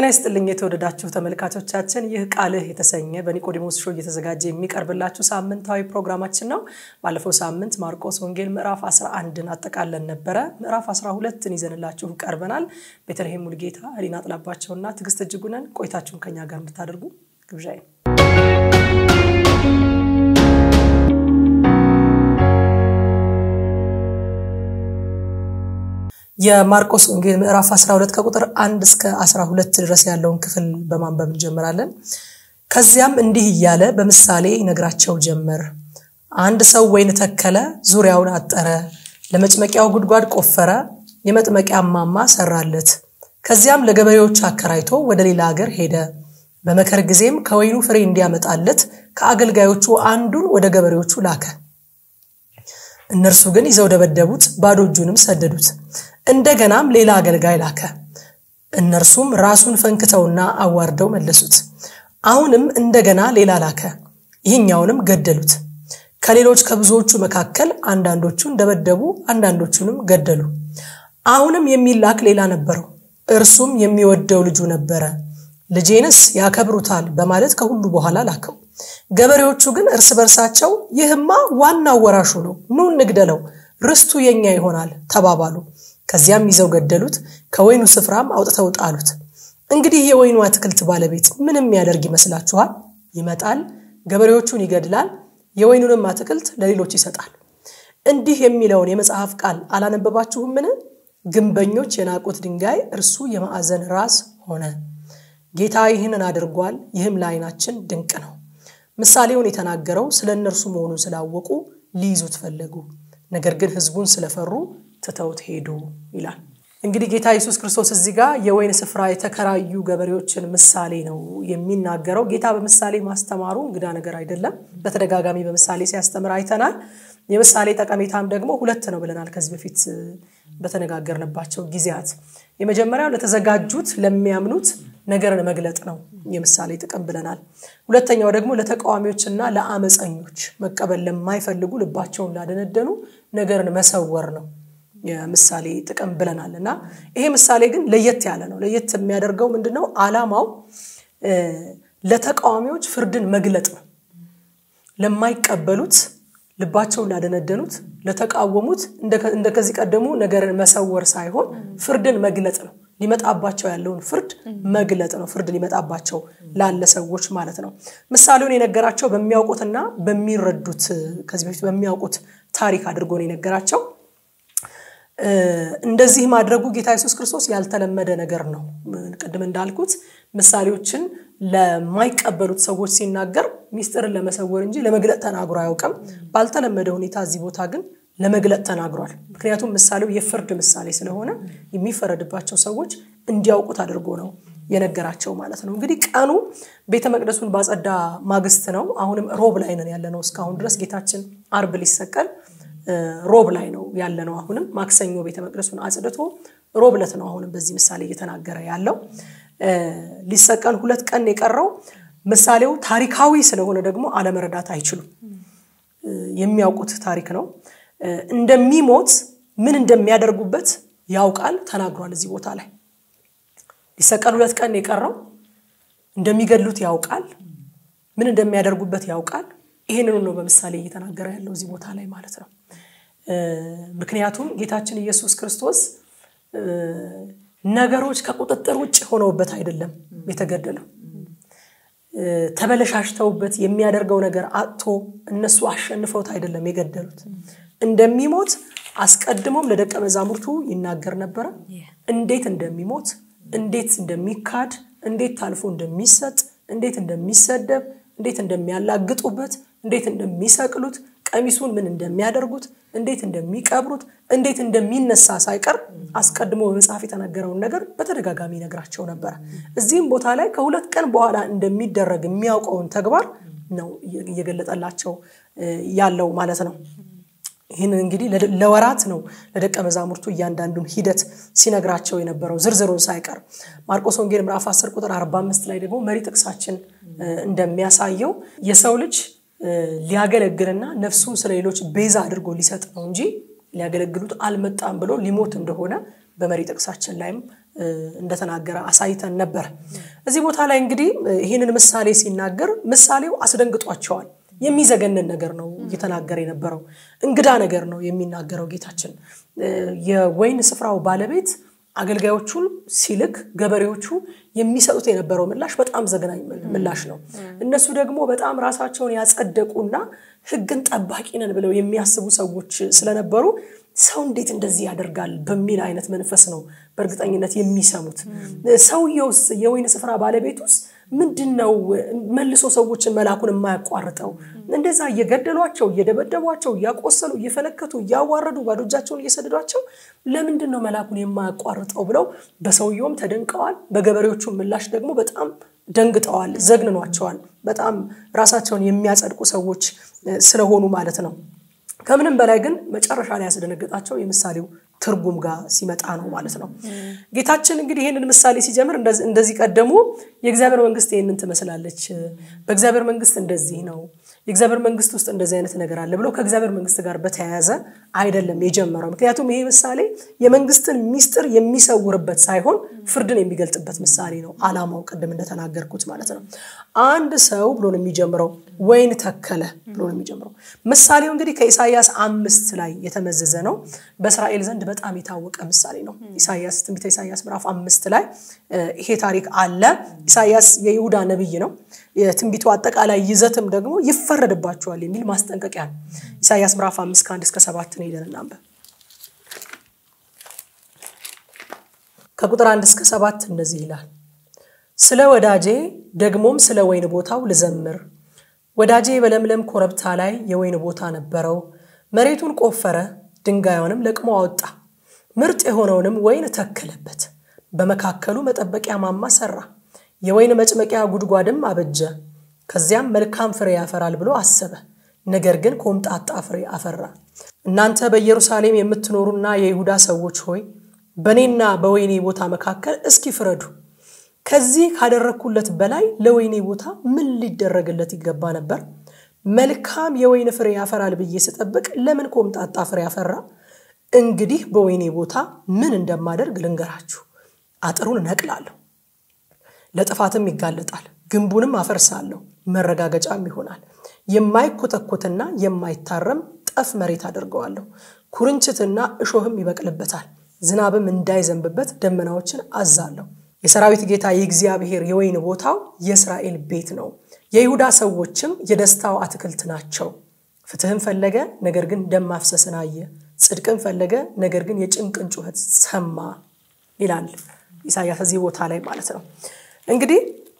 ጤና ይስጥልኝ የተወደዳችሁ ተመልካቾቻችን፣ ይህ ቃልህ የተሰኘ በኒቆዲሞስ ሾው እየተዘጋጀ የሚቀርብላችሁ ሳምንታዊ ፕሮግራማችን ነው። ባለፈው ሳምንት ማርቆስ ወንጌል ምዕራፍ 11ን አጠቃለን ነበረ። ምዕራፍ 12ን ይዘንላችሁ ቀርበናል። ቤተልሔም ሙልጌታ፣ ህሊና ጥላባቸውና ትዕግስት እጅጉነን ቆይታችሁን ከኛ ጋር እንድታደርጉ ግብዣዬ ነው። የማርቆስ ወንጌል ምዕራፍ 12 ከቁጥር 1 እስከ 12 ድረስ ያለውን ክፍል በማንበብ እንጀምራለን። ከዚያም እንዲህ እያለ በምሳሌ ይነግራቸው ጀመር። አንድ ሰው ወይን ተከለ፣ ዙሪያውን አጠረ፣ ለመጭመቂያው ጉድጓድ ቆፈረ፣ የመጥመቂያ ማማ ሰራለት። ከዚያም ለገበሬዎች አከራይቶ ወደ ሌላ ሀገር ሄደ። በመከር ጊዜም ከወይኑ ፍሬ እንዲያመጣለት ከአገልጋዮቹ አንዱን ወደ ገበሬዎቹ ላከ። እነርሱ ግን ይዘው ደበደቡት፣ ባዶ እጁንም ሰደዱት። እንደገናም ሌላ አገልጋይ ላከ። እነርሱም ራሱን ፈንክተውና አዋርደው መለሱት። አሁንም እንደገና ሌላ ላከ። ይህኛውንም ገደሉት። ከሌሎች ከብዙዎቹ መካከል አንዳንዶቹን ደበደቡ፣ አንዳንዶቹንም ገደሉ። አሁንም የሚላክ ሌላ ነበረው። እርሱም የሚወደው ልጁ ነበረ። ልጄንስ ያከብሩታል በማለት ከሁሉ በኋላ ላከው። ገበሬዎቹ ግን እርስ በርሳቸው ይህማ ዋናው ወራሹ ነው፣ ኑ እንግደለው፣ ርስቱ የኛ ይሆናል ተባባሉ። ከዚያም ይዘው ገደሉት፣ ከወይኑ ስፍራም አውጥተው ጣሉት። እንግዲህ የወይኑ አትክልት ባለቤት ምንም ያደርግ ይመስላችኋል? ይመጣል፣ ገበሬዎቹን ይገድላል፣ የወይኑንም አትክልት ለሌሎች ይሰጣል። እንዲህ የሚለውን የመጽሐፍ ቃል አላነበባችሁምን? ግንበኞች የናቁት ድንጋይ እርሱ የማዕዘን ራስ ሆነ። ጌታ ይህንን አድርጓል፣ ይህም ለዓይናችን ድንቅ ነው። ምሳሌውን የተናገረው ስለ እነርሱ መሆኑን ስላወቁ ሊይዙት ፈለጉ። ነገር ግን ሕዝቡን ስለፈሩ ትተውት ሄዱ ይላል። እንግዲህ ጌታ ኢየሱስ ክርስቶስ እዚህ ጋር የወይን ስፍራ የተከራዩ ገበሬዎችን ምሳሌ ነው የሚናገረው። ጌታ በምሳሌ ማስተማሩ እንግዳ ነገር አይደለም። በተደጋጋሚ በምሳሌ ሲያስተምር አይተናል። የምሳሌ ጠቀሜታም ደግሞ ሁለት ነው ብለናል ከዚህ በፊት በተነጋገርንባቸው ጊዜያት። የመጀመሪያው ለተዘጋጁት ለሚያምኑት ነገርን መግለጥ ነው የምሳሌ ጥቅም ብለናል። ሁለተኛው ደግሞ ለተቃዋሚዎችና ለአመፀኞች መቀበል ለማይፈልጉ ልባቸውን ላደነደኑ ነገርን መሰወር ነው የምሳሌ ጥቅም ብለናል። እና ይሄ ምሳሌ ግን ለየት ያለ ነው። ለየት የሚያደርገው ምንድን ነው? ዓላማው ለተቃዋሚዎች ፍርድን መግለጥ ነው። ለማይቀበሉት ልባቸውን ላደነደኑት ለተቃወሙት እንደ ከዚህ ቀደሙ ነገርን መሰወር ሳይሆን ፍርድን መግለጥ ነው። ሊመጣባቸው ያለውን ፍርድ መግለጥ ነው። ፍርድ ሊመጣባቸው ላለ ሰዎች ማለት ነው። ምሳሌውን የነገራቸው በሚያውቁትና በሚረዱት ከዚህ በፊት በሚያውቁት ታሪክ አድርጎ ነው የነገራቸው። እንደዚህ ማድረጉ ጌታ ኢየሱስ ክርስቶስ ያልተለመደ ነገር ነው። ቅድም እንዳልኩት ምሳሌዎችን ለማይቀበሉት ሰዎች ሲናገር ሚስጥርን ለመሰወር እንጂ ለመግለጥ ተናግሮ አያውቅም። ባልተለመደ ሁኔታ እዚህ ቦታ ግን ለመግለጥ ተናግሯል። ምክንያቱም ምሳሌው የፍርድ ምሳሌ ስለሆነ የሚፈረድባቸው ሰዎች እንዲያውቁት አድርጎ ነው የነገራቸው ማለት ነው። እንግዲህ ቀኑ ቤተ መቅደሱን ባጸዳ ማግስት ነው። አሁንም ሮብ ላይ ነን ያለ ነው። እስካሁን ድረስ ጌታችን አርብ ሊሰቀል ሮብ ላይ ነው ያለ ነው። አሁንም ማክሰኞ ቤተ መቅደሱን አጽድቶ ሮብ ዕለት ነው አሁንም በዚህ ምሳሌ እየተናገረ ያለው። ሊሰቀል ሁለት ቀን የቀረው ምሳሌው ታሪካዊ ስለሆነ ደግሞ አለመረዳት አይችሉም። የሚያውቁት ታሪክ ነው። እንደሚሞት ምን እንደሚያደርጉበት ያውቃል፣ ተናግሯል። እዚህ ቦታ ላይ ሊሰቀል ሁለት ቀን የቀረው እንደሚገድሉት ያውቃል፣ ምን እንደሚያደርጉበት ያውቃል። ይህንኑ ነው በምሳሌ እየተናገረ ያለው እዚህ ቦታ ላይ ማለት ነው። ምክንያቱም ጌታችን ኢየሱስ ክርስቶስ ነገሮች ከቁጥጥር ውጭ ሆነውበት አይደለም የተገደለው። ተበለሻሽተውበት የሚያደርገው ነገር አጥቶ እነሱ አሸንፈውት አይደለም የገደሉት። እንደሚሞት አስቀድሞም ለደቀ መዛሙርቱ ይናገር ነበረ። እንዴት እንደሚሞት፣ እንዴት እንደሚካድ፣ እንዴት ታልፎ እንደሚሰጥ፣ እንዴት እንደሚሰደብ፣ እንዴት እንደሚያላግጡበት፣ እንዴት እንደሚሰቅሉት ቀሚሱን ምን እንደሚያደርጉት እንዴት እንደሚቀብሩት እንዴት እንደሚነሳ ሳይቀር አስቀድሞ በመጽሐፍ የተነገረውን ነገር በተደጋጋሚ ይነግራቸው ነበረ። እዚህም ቦታ ላይ ከሁለት ቀን በኋላ እንደሚደረግ የሚያውቀውን ተግባር ነው እየገለጠላቸው ያለው ማለት ነው። ይህን እንግዲህ ለወራት ነው ለደቀ መዛሙርቱ እያንዳንዱን ሂደት ሲነግራቸው የነበረው ዝርዝሩን ሳይቀር። ማርቆስ ወንጌል ምዕራፍ 10 ቁጥር 45 ላይ ደግሞ መሪ ጥቅሳችን እንደሚያሳየው የሰው ልጅ ሊያገለግልና ነፍሱን ስለ ሌሎች ቤዛ አድርጎ ሊሰጥ ነው እንጂ ሊያገለግሉት አልመጣም ብሎ ሊሞት እንደሆነ በመሪ ጥቅሳችን ላይም እንደተናገረ አሳይተን ነበር። እዚህ ቦታ ላይ እንግዲህ ይህንን ምሳሌ ሲናገር ምሳሌው አስደንግጧቸዋል። የሚዘገንን ነገር ነው እየተናገረ የነበረው። እንግዳ ነገር ነው የሚናገረው ጌታችን። የወይን ስፍራው ባለቤት አገልጋዮቹን ሲልክ ገበሬዎቹ የሚሰጡት የነበረው ምላሽ በጣም ዘግናኝ ምላሽ ነው። እነሱ ደግሞ በጣም ራሳቸውን ያጸደቁና ሕግን ጠባቂ ነን ብለው የሚያስቡ ሰዎች ስለነበሩ ሰው እንዴት እንደዚህ ያደርጋል በሚል አይነት መንፈስ ነው በእርግጠኝነት የሚሰሙት። ሰውየውስ የወይን ስፍራ ባለቤቱስ ምንድን ነው መልሶ ሰዎችን መላኩን የማያቋርጠው? እንደዛ እየገደሏቸው፣ እየደበደቧቸው፣ እያቆሰሉ፣ እየፈነከቱ፣ እያዋረዱ፣ ባዶ እጃቸውን እየሰደዷቸው ለምንድን ነው መላኩን የማያቋርጠው ብለው በሰውየውም ተደንቀዋል። በገበሬዎቹ ምላሽ ደግሞ በጣም ደንግጠዋል፣ ዘግንኗቸዋል። በጣም ራሳቸውን የሚያጸድቁ ሰዎች ስለሆኑ ማለት ነው። ከምንም በላይ ግን መጨረሻ ላይ ያስደነገጣቸው የምሳሌው ትርጉም ጋር ሲመጣ ነው ማለት ነው። ጌታችን እንግዲህ ይህንን ምሳሌ ሲጀምር እንደዚህ ቀደሙ የእግዚአብሔር መንግስት ይህንን ትመስላለች፣ በእግዚአብሔር መንግስት እንደዚህ ነው፣ የእግዚአብሔር መንግስት ውስጥ እንደዚህ አይነት ነገር አለ ብሎ ከእግዚአብሔር መንግስት ጋር በተያያዘ አይደለም የጀመረው። ምክንያቱም ይሄ ምሳሌ የመንግስትን ሚስጥር የሚሰውርበት ሳይሆን ፍርድን የሚገልጥበት ምሳሌ ነው። አላማው ቅድም እንደተናገርኩት ማለት ነው። አንድ ሰው ብሎ ነው የሚጀምረው፣ ወይን ተከለ ብሎ ነው የሚጀምረው። ምሳሌው እንግዲህ ከኢሳይያስ አምስት ላይ የተመዘዘ ነው። በእስራኤል ዘንድ በጣም የታወቀ ምሳሌ ነው። ኢሳይያስ ትንቢተ ኢሳይያስ ምዕራፍ አምስት ላይ ይሄ ታሪክ አለ። ኢሳይያስ የይሁዳ ነቢይ ነው። የትንቢቱ አጠቃላይ ይዘትም ደግሞ ይፈረድባቸዋል የሚል ማስጠንቀቂያ ነው። ኢሳይያስ ምዕራፍ አምስት ከአንድ እስከ ሰባት ነው ሄደን እናንበብ። ከቁጥር አንድ እስከ ሰባት እንደዚህ ይላል። ስለ ወዳጄ ደግሞም ስለ ወይን ቦታው ልዘምር። ወዳጄ በለምለም ኮረብታ ላይ የወይን ቦታ ነበረው። መሬቱን ቆፈረ፣ ድንጋዩንም ለቅሞ አወጣ። ምርጥ የሆነውንም ወይን ተከለበት። በመካከሉ መጠበቂያ ማማ ሰራ፣ የወይን መጭመቂያ ጉድጓድም አበጀ። ከዚያም መልካም ፍሬ ያፈራል ብሎ አሰበ። ነገር ግን ኮምጣጣ ፍሬ አፈራ። እናንተ በኢየሩሳሌም የምትኖሩና የይሁዳ ሰዎች ሆይ በእኔና በወይኔ ቦታ መካከል እስኪ ፍረዱ። ከዚህ ካደረግኩለት በላይ ለወይኔ ቦታ ምን ሊደረግለት ይገባ ነበር? መልካም የወይን ፍሬ ያፈራል ብዬ ስጠብቅ ለምን ኮምጣጣ ፍሬ ያፈራ? እንግዲህ በወይኔ ቦታ ምን እንደማደርግ ልንገራችሁ። አጥሩን እነቅላለሁ፣ ለጥፋትም ይጋለጣል፣ ግንቡንም አፈርሳለሁ፣ መረጋገጫም ይሆናል። የማይኮተኮትና የማይታረም ጠፍ መሬት አድርገዋለሁ። ኩርንችትና እሾህም ይበቅልበታል። ዝናብም እንዳይዘንብበት ደመናዎችን አዛለሁ። የሰራዊት ጌታ የእግዚአብሔር የወይን ቦታው የእስራኤል ቤት ነው። የይሁዳ ሰዎችም የደስታው አትክልት ናቸው። ፍትህን ፈለገ፣ ነገር ግን ደም ማፍሰስን አየ። ጽድቅን ፈለገ፣ ነገር ግን የጭንቅን ጩኸት ሰማ ይላል ኢሳያስ እዚህ ቦታ ላይ ማለት ነው። እንግዲህ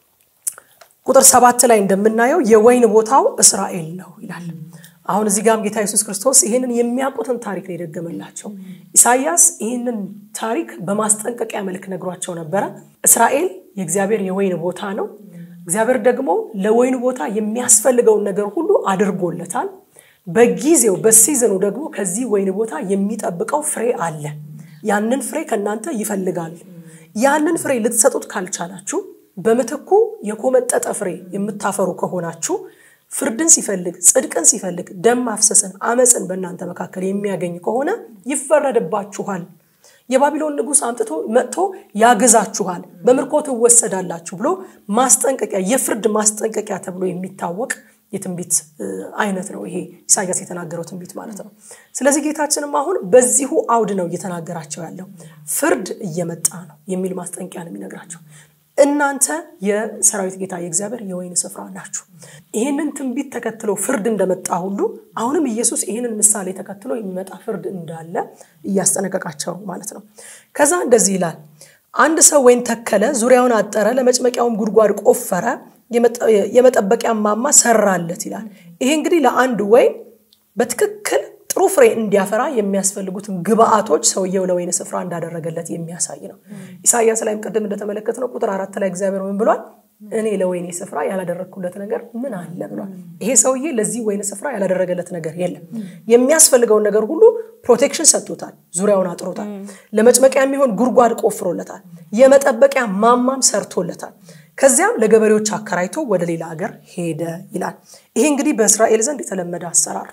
ቁጥር ሰባት ላይ እንደምናየው የወይን ቦታው እስራኤል ነው ይላል። አሁን እዚህ ጋም ጌታ ኢየሱስ ክርስቶስ ይህንን የሚያውቁትን ታሪክ ነው የደገመላቸው። ኢሳያስ ይህንን ታሪክ በማስጠንቀቂያ መልክ ነግሯቸው ነበረ። እስራኤል የእግዚአብሔር የወይን ቦታ ነው። እግዚአብሔር ደግሞ ለወይን ቦታ የሚያስፈልገውን ነገር ሁሉ አድርጎለታል። በጊዜው በሲዝኑ ደግሞ ከዚህ ወይን ቦታ የሚጠብቀው ፍሬ አለ። ያንን ፍሬ ከእናንተ ይፈልጋል። ያንን ፍሬ ልትሰጡት ካልቻላችሁ፣ በምትኩ የኮመጠጠ ፍሬ የምታፈሩ ከሆናችሁ ፍርድን ሲፈልግ ጽድቅን ሲፈልግ ደም ማፍሰስን አመፅን በእናንተ መካከል የሚያገኝ ከሆነ ይፈረድባችኋል። የባቢሎን ንጉሥ አምጥቶ መጥቶ ያግዛችኋል፣ በምርኮ ትወሰዳላችሁ ብሎ ማስጠንቀቂያ የፍርድ ማስጠንቀቂያ ተብሎ የሚታወቅ የትንቢት አይነት ነው ይሄ ኢሳያስ የተናገረው ትንቢት ማለት ነው። ስለዚህ ጌታችንም አሁን በዚሁ አውድ ነው እየተናገራቸው ያለው ፍርድ እየመጣ ነው የሚል ማስጠንቀቂያ ነው የሚነግራቸው። እናንተ የሰራዊት ጌታ የእግዚአብሔር የወይን ስፍራ ናችሁ። ይህንን ትንቢት ተከትሎ ፍርድ እንደመጣ ሁሉ አሁንም ኢየሱስ ይህንን ምሳሌ ተከትሎ የሚመጣ ፍርድ እንዳለ እያስጠነቀቃቸው ማለት ነው። ከዛ እንደዚህ ይላል፣ አንድ ሰው ወይን ተከለ፣ ዙሪያውን አጠረ፣ ለመጭመቂያውም ጉድጓድ ቆፈረ፣ የመጠበቂያ ማማ ሰራለት ይላል። ይሄ እንግዲህ ለአንድ ወይን በትክክል ጥሩ ፍሬ እንዲያፈራ የሚያስፈልጉትን ግብአቶች ሰውየው ለወይን ስፍራ እንዳደረገለት የሚያሳይ ነው። ኢሳያስ ላይም ቅድም እንደተመለከትነው ቁጥር አራት ላይ እግዚአብሔር ምን ብሏል? እኔ ለወይኔ ስፍራ ያላደረግኩለት ነገር ምን አለ ብሏል። ይሄ ሰውዬ ለዚህ ወይን ስፍራ ያላደረገለት ነገር የለም። የሚያስፈልገውን ነገር ሁሉ ፕሮቴክሽን ሰጥቶታል፣ ዙሪያውን አጥሮታል። ለመጭመቂያ የሚሆን ጉድጓድ ቆፍሮለታል፣ የመጠበቂያ ማማም ሰርቶለታል። ከዚያም ለገበሬዎች አከራይቶ ወደ ሌላ ሀገር ሄደ ይላል። ይሄ እንግዲህ በእስራኤል ዘንድ የተለመደ አሰራር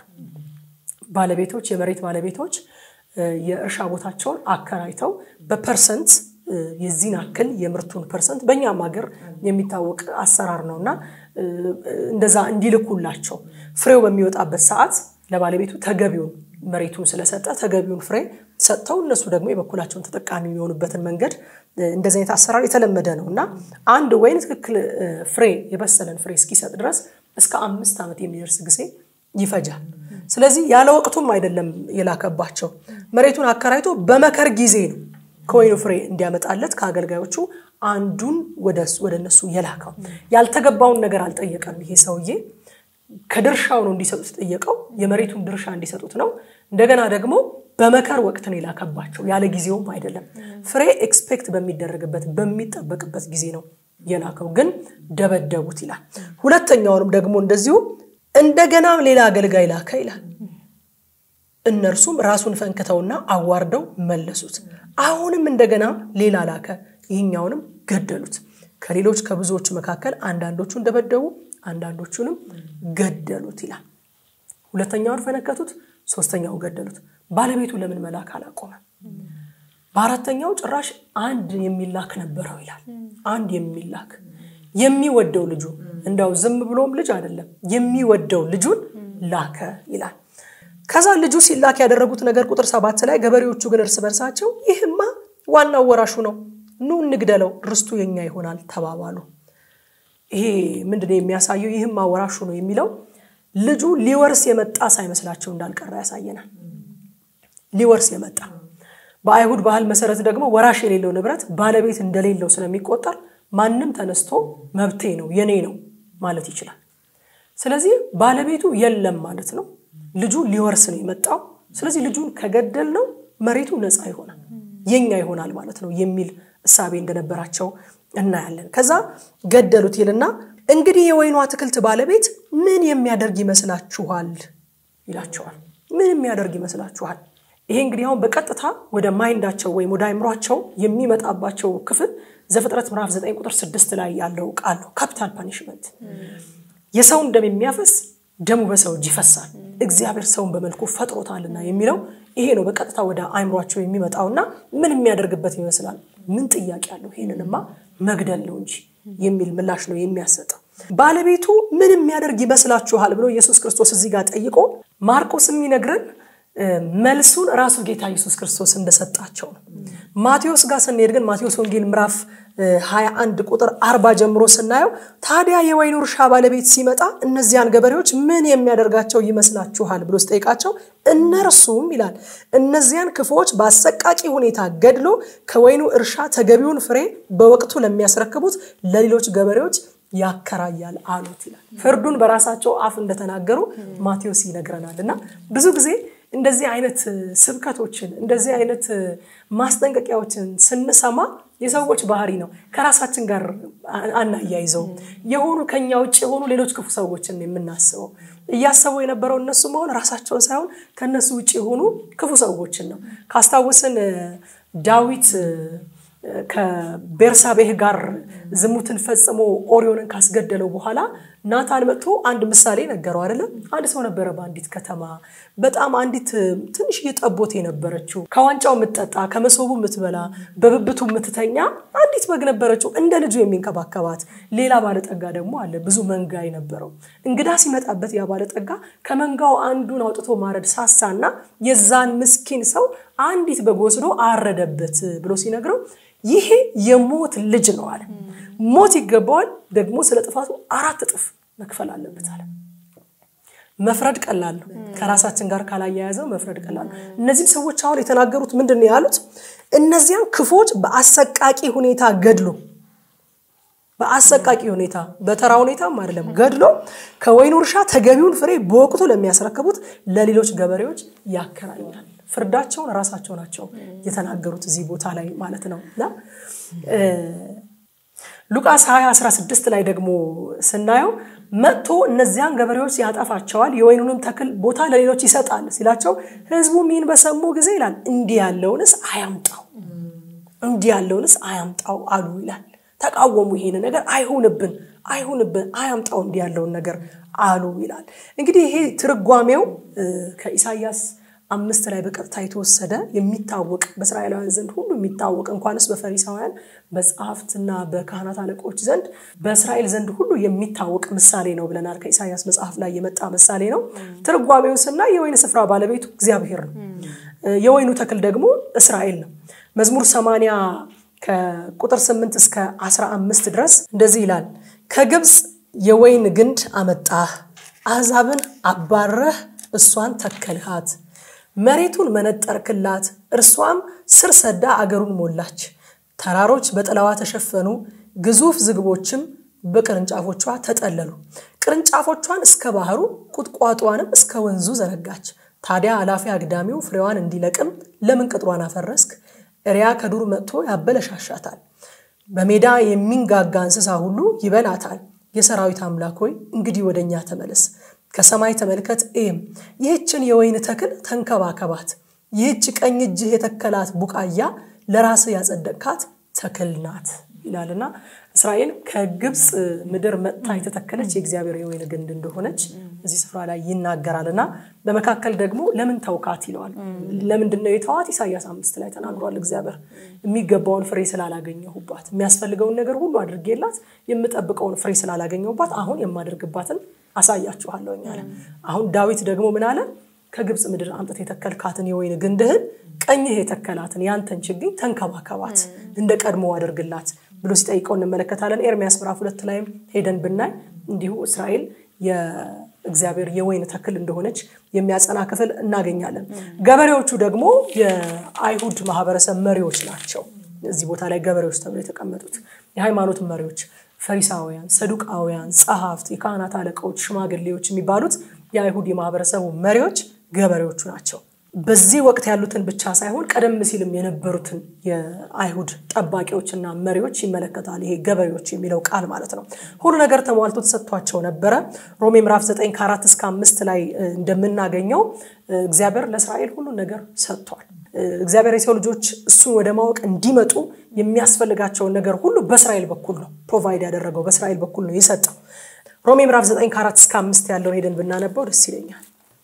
ባለቤቶች የመሬት ባለቤቶች የእርሻ ቦታቸውን አከራይተው በፐርሰንት የዚህን ያክል የምርቱን ፐርሰንት በእኛም ሀገር የሚታወቅ አሰራር ነው እና እንደዛ እንዲልኩላቸው ፍሬው በሚወጣበት ሰዓት ለባለቤቱ ተገቢውን መሬቱን ስለሰጠ ተገቢውን ፍሬ ሰጥተው እነሱ ደግሞ የበኩላቸውን ተጠቃሚ የሚሆኑበትን መንገድ እንደዚህ አይነት አሰራር የተለመደ ነው እና አንድ ወይን ትክክል ፍሬ የበሰለን ፍሬ እስኪሰጥ ድረስ እስከ አምስት ዓመት የሚደርስ ጊዜ ይፈጃል። ስለዚህ ያለ ወቅቱም አይደለም የላከባቸው። መሬቱን አከራይቶ በመከር ጊዜ ነው ከወይኑ ፍሬ እንዲያመጣለት ከአገልጋዮቹ አንዱን ወደ እነሱ የላከው። ያልተገባውን ነገር አልጠየቀም። ይሄ ሰውዬ ከድርሻው ነው እንዲሰጡት ጠየቀው። የመሬቱን ድርሻ እንዲሰጡት ነው። እንደገና ደግሞ በመከር ወቅት ነው የላከባቸው፣ ያለ ጊዜውም አይደለም። ፍሬ ኤክስፔክት በሚደረግበት በሚጠበቅበት ጊዜ ነው የላከው፣ ግን ደበደቡት ይላል። ሁለተኛውንም ደግሞ እንደዚሁ እንደገና ሌላ አገልጋይ ላከ ይላል። እነርሱም ራሱን ፈንክተውና አዋርደው መለሱት። አሁንም እንደገና ሌላ ላከ፣ ይህኛውንም ገደሉት። ከሌሎች ከብዙዎቹ መካከል አንዳንዶቹን ደበደቡ፣ አንዳንዶቹንም ገደሉት ይላል። ሁለተኛውን ፈነከቱት፣ ሶስተኛውን ገደሉት። ባለቤቱ ለምን መላክ አላቆመም? በአራተኛው ጭራሽ አንድ የሚላክ ነበረው ይላል። አንድ የሚላክ የሚወደው ልጁ እንዳው ዝም ብሎም ልጅ አይደለም የሚወደው ልጁን ላከ ይላል። ከዛ ልጁ ሲላክ ያደረጉት ነገር ቁጥር ሰባት ላይ ገበሬዎቹ ግን እርስ በርሳቸው ይህማ ዋናው ወራሹ ነው፣ ኑ እንግደለው፣ ርስቱ የኛ ይሆናል ተባባሉ። ይሄ ምንድነው የሚያሳየው? ይህማ ወራሹ ነው የሚለው ልጁ ሊወርስ የመጣ ሳይመስላቸው እንዳልቀረ ያሳየናል። ሊወርስ የመጣ በአይሁድ ባህል መሰረት ደግሞ ወራሽ የሌለው ንብረት ባለቤት እንደሌለው ስለሚቆጠር ማንም ተነስቶ መብቴ ነው የኔ ነው ማለት ይችላል። ስለዚህ ባለቤቱ የለም ማለት ነው። ልጁ ሊወርስ ነው የመጣው። ስለዚህ ልጁን ከገደል ነው መሬቱ ነፃ ይሆናል የኛ ይሆናል ማለት ነው የሚል እሳቤ እንደነበራቸው እናያለን። ከዛ ገደሉት ይልና እንግዲህ የወይኑ አትክልት ባለቤት ምን የሚያደርግ ይመስላችኋል ይላቸዋል። ምን የሚያደርግ ይመስላችኋል? ይሄ እንግዲህ አሁን በቀጥታ ወደ ማይንዳቸው ወይም ወደ አይምሯቸው የሚመጣባቸው ክፍል ዘፍጥረት ምዕራፍ 9 ቁጥር 6 ላይ ያለው ቃል ነው። ካፒታል ፓኒሽመንት የሰውን ደም የሚያፈስ ደሙ በሰው እጅ ይፈሳል፣ እግዚአብሔር ሰውን በመልኩ ፈጥሮታልና የሚለው ይሄ ነው በቀጥታ ወደ አይምሯቸው የሚመጣውና ምን የሚያደርግበት ይመስላል? ምን ጥያቄ አለው? ይሄንንማ መግደል ነው እንጂ የሚል ምላሽ ነው የሚያሰጠው። ባለቤቱ ምን የሚያደርግ ይመስላችኋል ብሎ ኢየሱስ ክርስቶስ እዚህ ጋር ጠይቆ ማርቆስ የሚነግረን መልሱን ራሱ ጌታ ኢየሱስ ክርስቶስ እንደሰጣቸው ነው። ማቴዎስ ጋር ስንሄድ ግን ማቴዎስ ወንጌል ምዕራፍ 21 ቁጥር አርባ ጀምሮ ስናየው ታዲያ የወይኑ እርሻ ባለቤት ሲመጣ እነዚያን ገበሬዎች ምን የሚያደርጋቸው ይመስላችኋል ብሎ ስጠይቃቸው እነርሱም ይላል እነዚያን ክፉዎች በአሰቃቂ ሁኔታ ገድሎ ከወይኑ እርሻ ተገቢውን ፍሬ በወቅቱ ለሚያስረክቡት ለሌሎች ገበሬዎች ያከራያል አሉት ይላል። ፍርዱን በራሳቸው አፍ እንደተናገሩ ማቴዎስ ይነግረናል። እና ብዙ ጊዜ እንደዚህ አይነት ስብከቶችን እንደዚህ አይነት ማስጠንቀቂያዎችን ስንሰማ የሰዎች ባህሪ ነው። ከራሳችን ጋር አናያይዘው የሆኑ ከኛ ውጭ የሆኑ ሌሎች ክፉ ሰዎችን የምናስበው እያሰቡ የነበረው እነሱ መሆን ራሳቸውን ሳይሆን ከእነሱ ውጭ የሆኑ ክፉ ሰዎችን ነው። ካስታውስን ዳዊት ከቤርሳቤህ ጋር ዝሙትን ፈጽሞ ኦሪዮንን ካስገደለው በኋላ ናታን መጥቶ አንድ ምሳሌ ነገረው አይደለም። አንድ ሰው ነበረ በአንዲት ከተማ በጣም አንዲት ትንሽ ጠቦት የነበረችው ከዋንጫው የምትጠጣ ከመሶቡ የምትበላ በብብቱ የምትተኛ አንዲት በግ ነበረችው፣ እንደ ልጁ የሚንከባከባት። ሌላ ባለጠጋ ደግሞ አለ፣ ብዙ መንጋ የነበረው። እንግዳ ሲመጣበት ያ ባለጠጋ ከመንጋው አንዱን አውጥቶ ማረድ ሳሳና የዛን ምስኪን ሰው አንዲት በግ ወስዶ አረደበት ብሎ ሲነግረው ይሄ የሞት ልጅ ነው አለ። ሞት ይገባዋል፣ ደግሞ ስለ ጥፋቱ አራት እጥፍ መክፈል አለበት አለ። መፍረድ ቀላል ነው። ከራሳችን ጋር ካላያያዘው መፍረድ ቀላል ነው። እነዚህም ሰዎች አሁን የተናገሩት ምንድን ነው ያሉት? እነዚያን ክፎች በአሰቃቂ ሁኔታ ገድሎ በአሰቃቂ ሁኔታ በተራ ሁኔታም አይደለም ገድሎ ከወይኑ እርሻ ተገቢውን ፍሬ በወቅቱ ለሚያስረክቡት ለሌሎች ገበሬዎች ያከራያል። ፍርዳቸውን ራሳቸው ናቸው የተናገሩት እዚህ ቦታ ላይ ማለት ነው። እና ሉቃስ 20 16 ላይ ደግሞ ስናየው መጥቶ እነዚያን ገበሬዎች ያጠፋቸዋል፣ የወይኑንም ተክል ቦታ ለሌሎች ይሰጣል ሲላቸው ህዝቡ ይህን በሰሙ ጊዜ ይላል እንዲህ ያለውንስ አያምጣው እንዲህ ያለውንስ አያምጣው አሉ ይላል። ተቃወሙ። ይሄን ነገር አይሁንብን፣ አይሁንብን፣ አያምጣው እንዲህ ያለውን ነገር አሉ ይላል። እንግዲህ ይሄ ትርጓሜው ከኢሳያስ አምስት ላይ በቀጥታ የተወሰደ የሚታወቅ በእስራኤላውያን ዘንድ ሁሉ የሚታወቅ እንኳንስ በፈሪሳውያን በጸሐፍትና በካህናት አለቆች ዘንድ በእስራኤል ዘንድ ሁሉ የሚታወቅ ምሳሌ ነው ብለናል። ከኢሳያስ መጽሐፍ ላይ የመጣ ምሳሌ ነው። ትርጓሜውን ስናይ የወይን ስፍራ ባለቤቱ እግዚአብሔር ነው። የወይኑ ተክል ደግሞ እስራኤል ነው። መዝሙር ሰማንያ ከቁጥር 8 እስከ 15 ድረስ እንደዚህ ይላል። ከግብፅ የወይን ግንድ አመጣህ፣ አሕዛብን አባረህ እሷን ተከልሃት። መሬቱን መነጠርክላት፣ እርሷም ስር ሰዳ አገሩን ሞላች። ተራሮች በጥላዋ ተሸፈኑ፣ ግዙፍ ዝግቦችም በቅርንጫፎቿ ተጠለሉ። ቅርንጫፎቿን እስከ ባህሩ ቁጥቋጧንም እስከ ወንዙ ዘረጋች። ታዲያ አላፊ አግዳሚው ፍሬዋን እንዲለቅም ለምን ቅጥሯን አፈረስክ? እሪያ ከዱር መጥቶ ያበለሻሻታል። በሜዳ የሚንጋጋ እንስሳ ሁሉ ይበላታል። የሰራዊት አምላክ ሆይ እንግዲህ ወደ እኛ ተመለስ፣ ከሰማይ ተመልከት እይም። ይህችን የወይን ተክል ተንከባከባት። ይህች ቀኝ እጅህ የተከላት ቡቃያ ለራስህ ያጸደቅካት ተክል ናት ይላልና እስራኤል ከግብፅ ምድር መጥታ የተተከለች የእግዚአብሔር የወይን ግንድ እንደሆነች እዚህ ስፍራ ላይ ይናገራል እና በመካከል ደግሞ ለምን ተውካት ይለዋል። ለምንድን ነው የተዋት? ኢሳያስ አምስት ላይ ተናግሯል። እግዚአብሔር የሚገባውን ፍሬ ስላላገኘሁባት፣ የሚያስፈልገውን ነገር ሁሉ አድርጌላት የምጠብቀውን ፍሬ ስላላገኘሁባት አሁን የማደርግባትን አሳያችኋለሁ አለ። አሁን ዳዊት ደግሞ ምን አለ? ከግብፅ ምድር አምጥተህ የተከልካትን የወይን ግንድህን ቀኝህ የተከላትን ያንተን ችግኝ ተንከባከባት፣ እንደ ቀድሞ አድርግላት ብሎ ሲጠይቀው እንመለከታለን። ኤርሚያስ ምዕራፍ ሁለት ላይም ሄደን ብናይ እንዲሁ እስራኤል የእግዚአብሔር የወይን ተክል እንደሆነች የሚያጸና ክፍል እናገኛለን። ገበሬዎቹ ደግሞ የአይሁድ ማህበረሰብ መሪዎች ናቸው። እዚህ ቦታ ላይ ገበሬዎች ተብለው የተቀመጡት የሃይማኖት መሪዎች ፈሪሳውያን፣ ሰዱቃውያን፣ ጸሐፍት፣ የካህናት አለቃዎች፣ ሽማግሌዎች የሚባሉት የአይሁድ የማህበረሰቡ መሪዎች ገበሬዎቹ ናቸው። በዚህ ወቅት ያሉትን ብቻ ሳይሆን ቀደም ሲልም የነበሩትን የአይሁድ ጠባቂዎችና መሪዎች ይመለከታል። ይሄ ገበሬዎች የሚለው ቃል ማለት ነው። ሁሉ ነገር ተሟልቶ ተሰጥቷቸው ነበረ። ሮሜ ምዕራፍ 9 ከአራት እስከ አምስት ላይ እንደምናገኘው እግዚአብሔር ለእስራኤል ሁሉ ነገር ሰጥቷል። እግዚአብሔር የሰው ልጆች እሱን ወደ ማወቅ እንዲመጡ የሚያስፈልጋቸውን ነገር ሁሉ በእስራኤል በኩል ነው ፕሮቫይድ ያደረገው፣ በእስራኤል በኩል ነው የሰጠው። ሮሜ ምዕራፍ 9 ከአራት እስከ አምስት ያለውን ሄደን ብናነበው ደስ ይለኛል።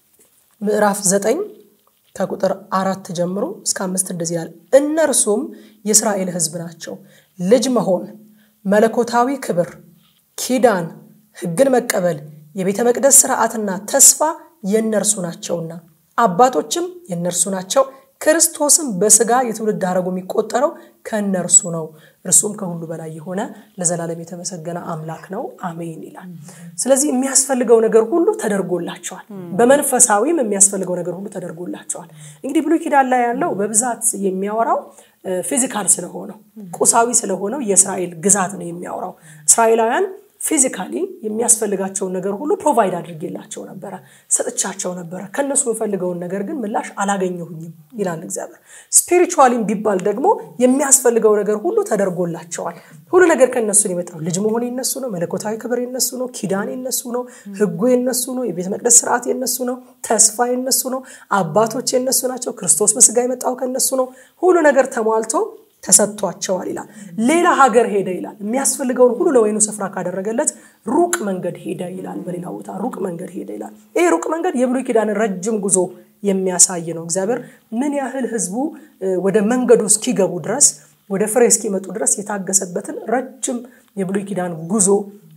ምዕራፍ 9 ከቁጥር አራት ጀምሮ እስከ አምስት እንደዚህ ይላል። እነርሱም የእስራኤል ሕዝብ ናቸው። ልጅ መሆን፣ መለኮታዊ ክብር፣ ኪዳን፣ ሕግን መቀበል፣ የቤተ መቅደስ ስርዓትና ተስፋ የእነርሱ ናቸውና አባቶችም የእነርሱ ናቸው። ክርስቶስም በስጋ የትውልድ ሐረጉ የሚቆጠረው ከእነርሱ ነው። እርሱም ከሁሉ በላይ የሆነ ለዘላለም የተመሰገነ አምላክ ነው፣ አሜን ይላል። ስለዚህ የሚያስፈልገው ነገር ሁሉ ተደርጎላቸዋል። በመንፈሳዊም የሚያስፈልገው ነገር ሁሉ ተደርጎላቸዋል። እንግዲህ ብሉይ ኪዳን ላይ ያለው በብዛት የሚያወራው ፊዚካል ስለሆነው ቁሳዊ ስለሆነው የእስራኤል ግዛት ነው የሚያወራው። እስራኤላውያን ፊዚካሊ የሚያስፈልጋቸውን ነገር ሁሉ ፕሮቫይድ አድርጌላቸው ነበረ፣ ሰጥቻቸው ነበረ። ከነሱ የምፈልገውን ነገር ግን ምላሽ አላገኘሁኝም ይላል እግዚአብሔር። ስፒሪቹዋሊም ቢባል ደግሞ የሚያስፈልገው ነገር ሁሉ ተደርጎላቸዋል። ሁሉ ነገር ከነሱ ነው የመጣው። ልጅ መሆን የነሱ ነው። መለኮታዊ ክብር የነሱ ነው። ኪዳን የነሱ ነው። ሕጉ የነሱ ነው። የቤተ መቅደስ ስርዓት የነሱ ነው። ተስፋ የነሱ ነው። አባቶች የነሱ ናቸው። ክርስቶስ በስጋ የመጣው ከነሱ ነው። ሁሉ ነገር ተሟልቶ ተሰጥቷቸዋል ይላል። ሌላ ሀገር ሄደ ይላል። የሚያስፈልገውን ሁሉ ለወይኑ ስፍራ ካደረገለት ሩቅ መንገድ ሄደ ይላል። በሌላ ቦታ ሩቅ መንገድ ሄደ ይላል። ይህ ሩቅ መንገድ የብሉይ ኪዳንን ረጅም ጉዞ የሚያሳይ ነው። እግዚአብሔር ምን ያህል ህዝቡ ወደ መንገዱ እስኪገቡ ድረስ ወደ ፍሬ እስኪመጡ ድረስ የታገሰበትን ረጅም የብሉይ ኪዳን ጉዞ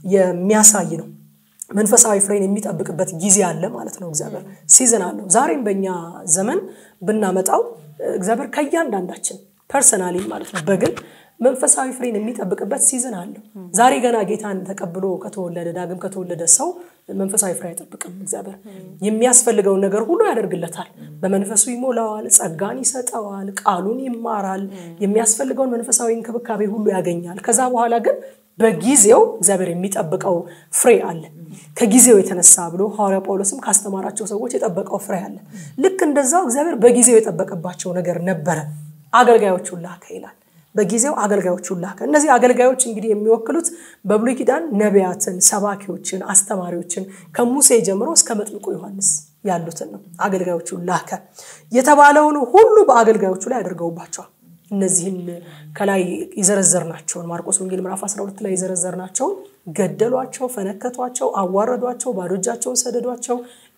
የሚያሳይ ነው። መንፈሳዊ ፍሬን የሚጠብቅበት ጊዜ አለ ማለት ነው። እግዚአብሔር ሲዝን አለው። ዛሬም በእኛ ዘመን ብናመጣው እግዚአብሔር ከእያንዳንዳችን ፐርሰናሊ ማለት ነው በግል መንፈሳዊ ፍሬን የሚጠብቅበት ሲዝን አለው። ዛሬ ገና ጌታን ተቀብሎ ከተወለደ ዳግም ከተወለደ ሰው መንፈሳዊ ፍሬ አይጠብቅም። እግዚአብሔር የሚያስፈልገውን ነገር ሁሉ ያደርግለታል። በመንፈሱ ይሞላዋል፣ ጸጋን ይሰጠዋል፣ ቃሉን ይማራል፣ የሚያስፈልገውን መንፈሳዊ እንክብካቤ ሁሉ ያገኛል። ከዛ በኋላ ግን በጊዜው እግዚአብሔር የሚጠብቀው ፍሬ አለ። ከጊዜው የተነሳ ብሎ ሐዋርያ ጳውሎስም ካስተማራቸው ሰዎች የጠበቀው ፍሬ አለ። ልክ እንደዛው እግዚአብሔር በጊዜው የጠበቀባቸው ነገር ነበረ። አገልጋዮቹን ላከ ይላል። በጊዜው አገልጋዮቹን ላከ። እነዚህ አገልጋዮች እንግዲህ የሚወክሉት በብሉይ ኪዳን ነቢያትን፣ ሰባኪዎችን፣ አስተማሪዎችን ከሙሴ ጀምሮ እስከ መጥምቁ ዮሐንስ ያሉትን ነው። አገልጋዮቹን ላከ። የተባለውን ሁሉ በአገልጋዮቹ ላይ አድርገውባቸዋል። እነዚህን ከላይ የዘረዘርናቸውን ማርቆስ ወንጌል ምዕራፍ 12 ላይ የዘረዘርናቸውን ገደሏቸው፣ ፈነከቷቸው፣ አዋረዷቸው፣ ባዶ እጃቸውን ሰደዷቸው፣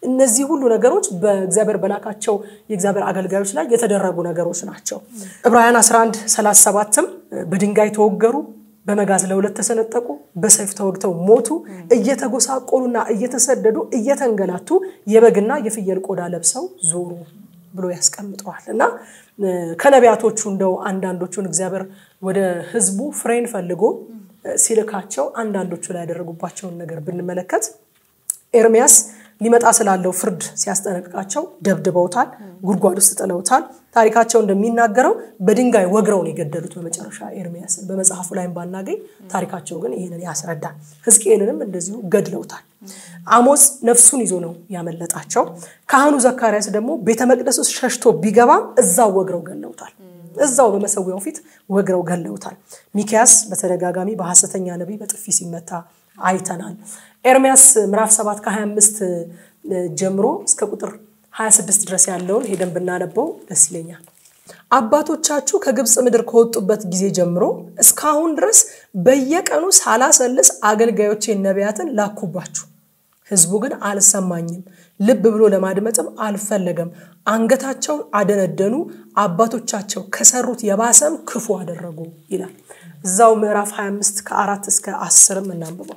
እነዚህ ሁሉ ነገሮች በእግዚአብሔር በላካቸው የእግዚአብሔር አገልጋዮች ላይ የተደረጉ ነገሮች ናቸው። ዕብራውያን 11 37ም በድንጋይ ተወገሩ፣ በመጋዝ ለሁለት ተሰነጠቁ፣ በሰይፍ ተወግተው ሞቱ፣ እየተጎሳቆሉና እየተሰደዱ እየተንገላቱ የበግና የፍየል ቆዳ ለብሰው ዞሩ ብሎ ያስቀምጠዋል እና ከነቢያቶቹ እንደው አንዳንዶቹን እግዚአብሔር ወደ ሕዝቡ ፍሬን ፈልጎ ሲልካቸው አንዳንዶቹ ላይ ያደረጉባቸውን ነገር ብንመለከት ኤርሚያስ ሊመጣ ስላለው ፍርድ ሲያስጠነቅቃቸው ደብድበውታል፣ ጉድጓድ ውስጥ ጥለውታል። ታሪካቸው እንደሚናገረው በድንጋይ ወግረው ነው የገደሉት በመጨረሻ ኤርሚያስን። በመጽሐፉ ላይም ባናገኝ ታሪካቸው ግን ይህንን ያስረዳል። ሕዝቅኤልንም እንደዚሁ ገድለውታል። አሞጽ ነፍሱን ይዞ ነው ያመለጣቸው። ካህኑ ዘካርያስ ደግሞ ቤተ መቅደስ ውስጥ ሸሽቶ ቢገባም እዛው ወግረው ገለውታል። እዛው በመሰዊያው ፊት ወግረው ገለውታል። ሚኪያስ በተደጋጋሚ በሐሰተኛ ነቢይ በጥፊ ሲመታ አይተናል። ኤርሚያስ ምዕራፍ 7 ከ25 ጀምሮ እስከ ቁጥር 26 ድረስ ያለውን ሄደን ብናነበው ደስ ይለኛል። አባቶቻችሁ ከግብፅ ምድር ከወጡበት ጊዜ ጀምሮ እስካሁን ድረስ በየቀኑ ሳላሰልስ አገልጋዮቼን ነቢያትን ላኩባችሁ። ሕዝቡ ግን አልሰማኝም፣ ልብ ብሎ ለማድመጥም አልፈለገም። አንገታቸውን አደነደኑ፣ አባቶቻቸው ከሰሩት የባሰም ክፉ አደረጉ ይላል። እዛው ምዕራፍ 25 ከአራት እስከ አስርም እናንብበው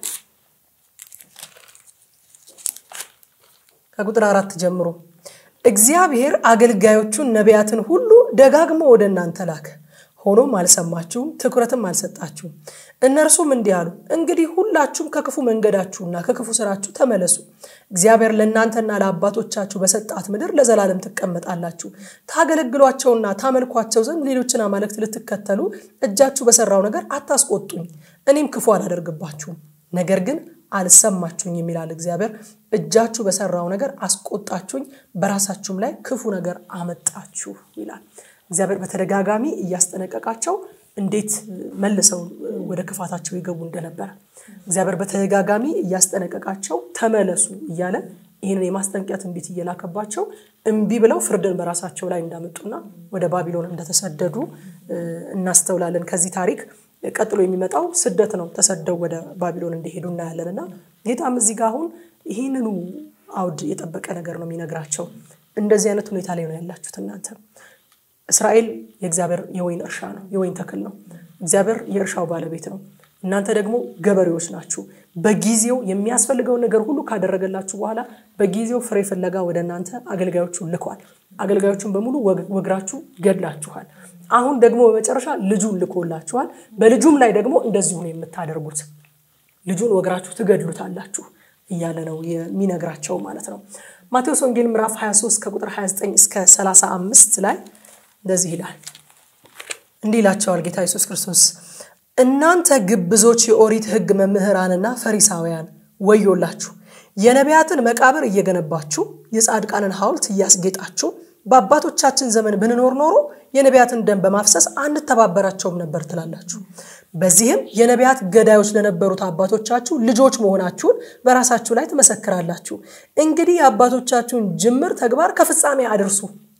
ከቁጥር አራት ጀምሮ እግዚአብሔር አገልጋዮቹን ነቢያትን ሁሉ ደጋግሞ ወደ እናንተ ላከ። ሆኖም አልሰማችሁም፣ ትኩረትም አልሰጣችሁም። እነርሱም እንዲህ አሉ፣ እንግዲህ ሁላችሁም ከክፉ መንገዳችሁና ከክፉ ስራችሁ ተመለሱ። እግዚአብሔር ለእናንተና ለአባቶቻችሁ በሰጣት ምድር ለዘላለም ትቀመጣላችሁ። ታገለግሏቸውና ታመልኳቸው ዘንድ ሌሎችን አማልክት ልትከተሉ እጃችሁ በሰራው ነገር አታስቆጡኝ፣ እኔም ክፉ አላደርግባችሁም። ነገር ግን አልሰማችሁኝ የሚላል እግዚአብሔር። እጃችሁ በሰራው ነገር አስቆጣችሁኝ፣ በራሳችሁም ላይ ክፉ ነገር አመጣችሁ ይላል። እግዚአብሔር በተደጋጋሚ እያስጠነቀቃቸው እንዴት መልሰው ወደ ክፋታቸው ይገቡ እንደነበረ እግዚአብሔር በተደጋጋሚ እያስጠነቀቃቸው ተመለሱ እያለ ይህንን የማስጠንቀቂያ ትንቢት እየላከባቸው እምቢ ብለው ፍርድን በራሳቸው ላይ እንዳመጡና ወደ ባቢሎን እንደተሰደዱ እናስተውላለን። ከዚህ ታሪክ ቀጥሎ የሚመጣው ስደት ነው። ተሰደው ወደ ባቢሎን እንደሄዱ እናያለን እና ጌታም እዚህ ጋር አሁን ይህንኑ አውድ የጠበቀ ነገር ነው የሚነግራቸው። እንደዚህ አይነት ሁኔታ ላይ ነው ያላችሁት እናንተ እስራኤል የእግዚአብሔር የወይን እርሻ ነው፣ የወይን ተክል ነው። እግዚአብሔር የእርሻው ባለቤት ነው። እናንተ ደግሞ ገበሬዎች ናችሁ። በጊዜው የሚያስፈልገውን ነገር ሁሉ ካደረገላችሁ በኋላ በጊዜው ፍሬ ፍለጋ ወደ እናንተ አገልጋዮቹን ልኳል። አገልጋዮቹን በሙሉ ወግራችሁ ገድላችኋል። አሁን ደግሞ በመጨረሻ ልጁን ልኮላችኋል። በልጁም ላይ ደግሞ እንደዚሁ ነው የምታደርጉት። ልጁን ወግራችሁ ትገድሉታላችሁ እያለ ነው የሚነግራቸው ማለት ነው። ማቴዎስ ወንጌል ምዕራፍ 23 ከቁጥር 29 እስከ 35 ላይ እንደዚህ ይላል። እንዲህ ይላቸዋል ጌታ ኢየሱስ ክርስቶስ እናንተ ግብዞች የኦሪት ሕግ መምህራንና ፈሪሳውያን ወዮላችሁ! የነቢያትን መቃብር እየገነባችሁ የጻድቃንን ሐውልት እያስጌጣችሁ በአባቶቻችን ዘመን ብንኖር ኖሮ የነቢያትን ደም በማፍሰስ አንተባበራቸውም ነበር ትላላችሁ። በዚህም የነቢያት ገዳዮች ለነበሩት አባቶቻችሁ ልጆች መሆናችሁን በራሳችሁ ላይ ትመሰክራላችሁ። እንግዲህ የአባቶቻችሁን ጅምር ተግባር ከፍጻሜ አድርሱ።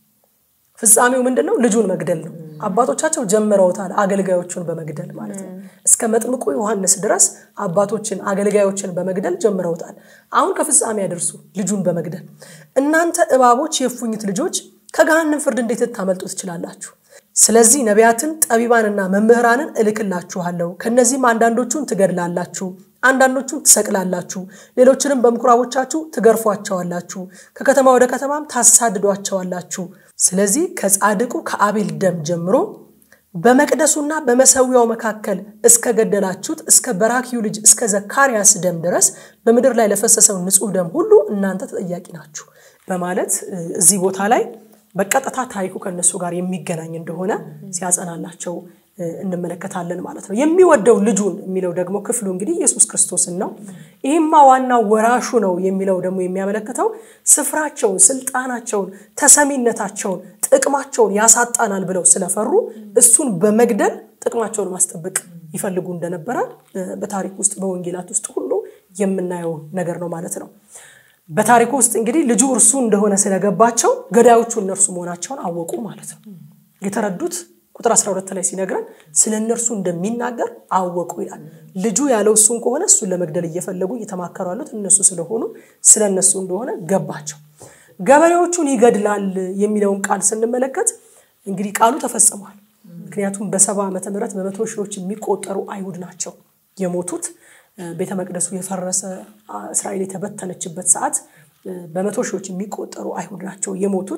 ፍጻሜው ምንድን ነው? ልጁን መግደል ነው። አባቶቻቸው ጀምረውታል፣ አገልጋዮቹን በመግደል ማለት ነው። እስከ መጥምቁ ዮሐንስ ድረስ አባቶችን አገልጋዮችን በመግደል ጀምረውታል። አሁን ከፍጻሜ ያደርሱ ልጁን በመግደል እናንተ እባቦች፣ የእፉኝት ልጆች ከገሃነም ፍርድ እንዴት ልታመልጡ ትችላላችሁ? ስለዚህ ነቢያትን ጠቢባንና መምህራንን እልክላችኋለሁ። ከእነዚህም አንዳንዶቹን ትገድላላችሁ፣ አንዳንዶቹን ትሰቅላላችሁ፣ ሌሎችንም በምኩራቦቻችሁ ትገርፏቸዋላችሁ፣ ከከተማ ወደ ከተማም ታሳድዷቸዋላችሁ። ስለዚህ ከጻድቁ ከአቤል ደም ጀምሮ በመቅደሱና በመሰዊያው መካከል እስከ ገደላችሁት እስከ በራኪዩ ልጅ እስከ ዘካርያስ ደም ድረስ በምድር ላይ ለፈሰሰው ንጹሕ ደም ሁሉ እናንተ ተጠያቂ ናችሁ በማለት እዚህ ቦታ ላይ በቀጥታ ታሪኩ ከእነሱ ጋር የሚገናኝ እንደሆነ ሲያጸናላቸው እንመለከታለን ማለት ነው። የሚወደው ልጁን የሚለው ደግሞ ክፍሉ እንግዲህ ኢየሱስ ክርስቶስን ነው። ይህማ ዋናው ወራሹ ነው የሚለው ደግሞ የሚያመለክተው ስፍራቸውን፣ ስልጣናቸውን፣ ተሰሚነታቸውን፣ ጥቅማቸውን ያሳጣናል ብለው ስለፈሩ እሱን በመግደል ጥቅማቸውን ማስጠበቅ ይፈልጉ እንደነበረ በታሪክ ውስጥ በወንጌላት ውስጥ ሁሉ የምናየው ነገር ነው ማለት ነው። በታሪኩ ውስጥ እንግዲህ ልጁ እርሱ እንደሆነ ስለገባቸው ገዳዮቹ እነርሱ መሆናቸውን አወቁ ማለት ነው። የተረዱት ቁጥር 12 ላይ ሲነግረን ስለ እነርሱ እንደሚናገር አወቁ ይላል። ልጁ ያለው እሱን ከሆነ እሱን ለመግደል እየፈለጉ እየተማከሩ ያሉት እነሱ ስለሆኑ ስለ እነሱ እንደሆነ ገባቸው። ገበሬዎቹን ይገድላል የሚለውን ቃል ስንመለከት እንግዲህ ቃሉ ተፈጽሟል። ምክንያቱም በሰባ ዓመተ ምህረት በመቶ ሺዎች የሚቆጠሩ አይሁድ ናቸው የሞቱት። ቤተ መቅደሱ የፈረሰ እስራኤል የተበተነችበት ሰዓት በመቶ ሺዎች የሚቆጠሩ አይሁድ ናቸው የሞቱት።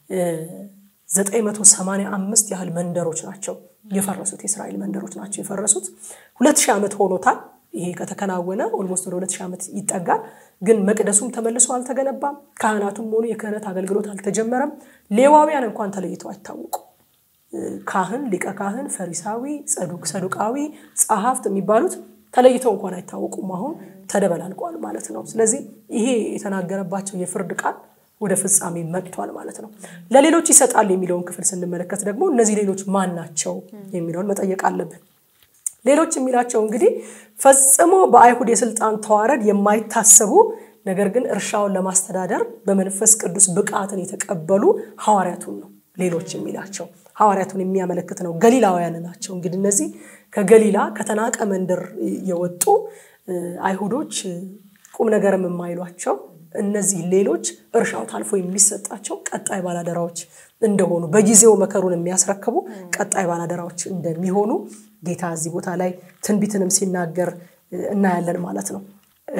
985 ያህል መንደሮች ናቸው የፈረሱት። የእስራኤል መንደሮች ናቸው የፈረሱት። ሁለት ሺህ ዓመት ሆኖታል። ይሄ ከተከናወነ ኦልሞስት ወደ ሁለት ሺህ ዓመት ይጠጋል። ግን መቅደሱም ተመልሶ አልተገነባም። ካህናቱም ሆኑ የክህነት አገልግሎት አልተጀመረም። ሌዋውያን እንኳን ተለይተው አይታወቁ። ካህን፣ ሊቀ ካህን፣ ፈሪሳዊ፣ ጸዱቅ፣ ሰዱቃዊ፣ ጸሐፍት የሚባሉት ተለይተው እንኳን አይታወቁም። አሁን ተደበላልቋል ማለት ነው። ስለዚህ ይሄ የተናገረባቸው የፍርድ ቃል ወደ ፍጻሜ መጥቷል ማለት ነው። ለሌሎች ይሰጣል የሚለውን ክፍል ስንመለከት ደግሞ እነዚህ ሌሎች ማን ናቸው የሚለውን መጠየቅ አለብን። ሌሎች የሚላቸው እንግዲህ ፈጽሞ በአይሁድ የስልጣን ተዋረድ የማይታሰቡ ነገር ግን እርሻውን ለማስተዳደር በመንፈስ ቅዱስ ብቃትን የተቀበሉ ሐዋርያቱን ነው ሌሎች የሚላቸው ሐዋርያቱን የሚያመለክት ነው። ገሊላውያን ናቸው። እንግዲህ እነዚህ ከገሊላ ከተናቀ መንደር የወጡ አይሁዶች ቁም ነገርም የማይሏቸው እነዚህ ሌሎች እርሻው ታልፎ የሚሰጣቸው ቀጣይ ባላደራዎች እንደሆኑ በጊዜው መከሩን የሚያስረክቡ ቀጣይ ባላደራዎች እንደሚሆኑ ጌታ እዚህ ቦታ ላይ ትንቢትንም ሲናገር እናያለን ማለት ነው።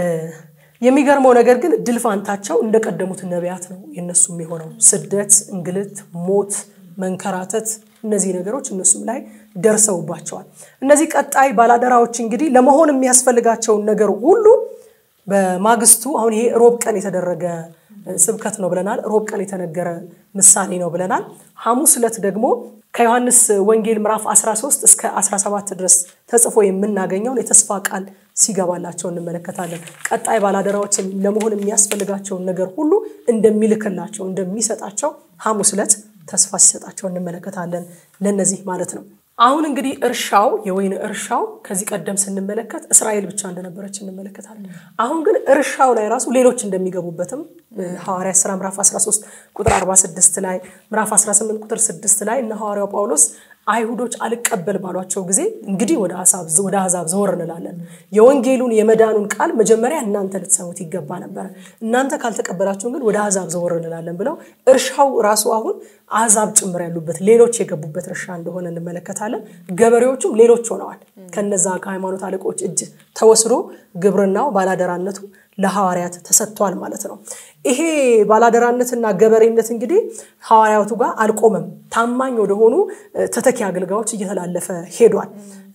የሚገርመው ነገር ግን ድል ፋንታቸው እንደቀደሙት ነቢያት ነው የነሱ የሚሆነው። ስደት፣ እንግልት፣ ሞት፣ መንከራተት እነዚህ ነገሮች እነሱም ላይ ደርሰውባቸዋል። እነዚህ ቀጣይ ባላደራዎች እንግዲህ ለመሆን የሚያስፈልጋቸውን ነገር ሁሉ በማግስቱ አሁን ይሄ ሮብ ቀን የተደረገ ስብከት ነው ብለናል። ሮብ ቀን የተነገረ ምሳሌ ነው ብለናል። ሐሙስ ዕለት ደግሞ ከዮሐንስ ወንጌል ምዕራፍ 13 እስከ 17 ድረስ ተጽፎ የምናገኘውን የተስፋ ቃል ሲገባላቸው እንመለከታለን። ቀጣይ ባላደራዎችን ለመሆን የሚያስፈልጋቸውን ነገር ሁሉ እንደሚልክላቸው እንደሚሰጣቸው ሐሙስ ዕለት ተስፋ ሲሰጣቸው እንመለከታለን። ለነዚህ ማለት ነው። አሁን እንግዲህ እርሻው የወይን እርሻው ከዚህ ቀደም ስንመለከት እስራኤል ብቻ እንደነበረች እንመለከታለን። አሁን ግን እርሻው ላይ ራሱ ሌሎች እንደሚገቡበትም ሐዋርያት ሥራ ምዕራፍ 13 ቁጥር 46 ላይ ምዕራፍ 18 ቁጥር 6 ላይ እነ ሐዋርያው ጳውሎስ አይሁዶች አልቀበል ባሏቸው ጊዜ እንግዲህ ወደ አሕዛብ ዘወር እንላለን። የወንጌሉን የመዳኑን ቃል መጀመሪያ እናንተ ልትሰሙት ይገባ ነበረ። እናንተ ካልተቀበላችሁን ግን ወደ አሕዛብ ዘወር እንላለን ብለው እርሻው ራሱ አሁን አሕዛብ ጭምር ያሉበት ሌሎች የገቡበት እርሻ እንደሆነ እንመለከታለን። ገበሬዎቹም ሌሎች ሆነዋል። ከነዛ ከሃይማኖት አለቆች እጅ ተወስዶ ግብርናው ባላደራነቱ ለሐዋርያት ተሰጥቷል ማለት ነው። ይሄ ባላደራነትና ገበሬነት እንግዲህ ሐዋርያቱ ጋር አልቆመም። ታማኝ ወደሆኑ ተተኪ አገልጋዮች እየተላለፈ ሄዷል።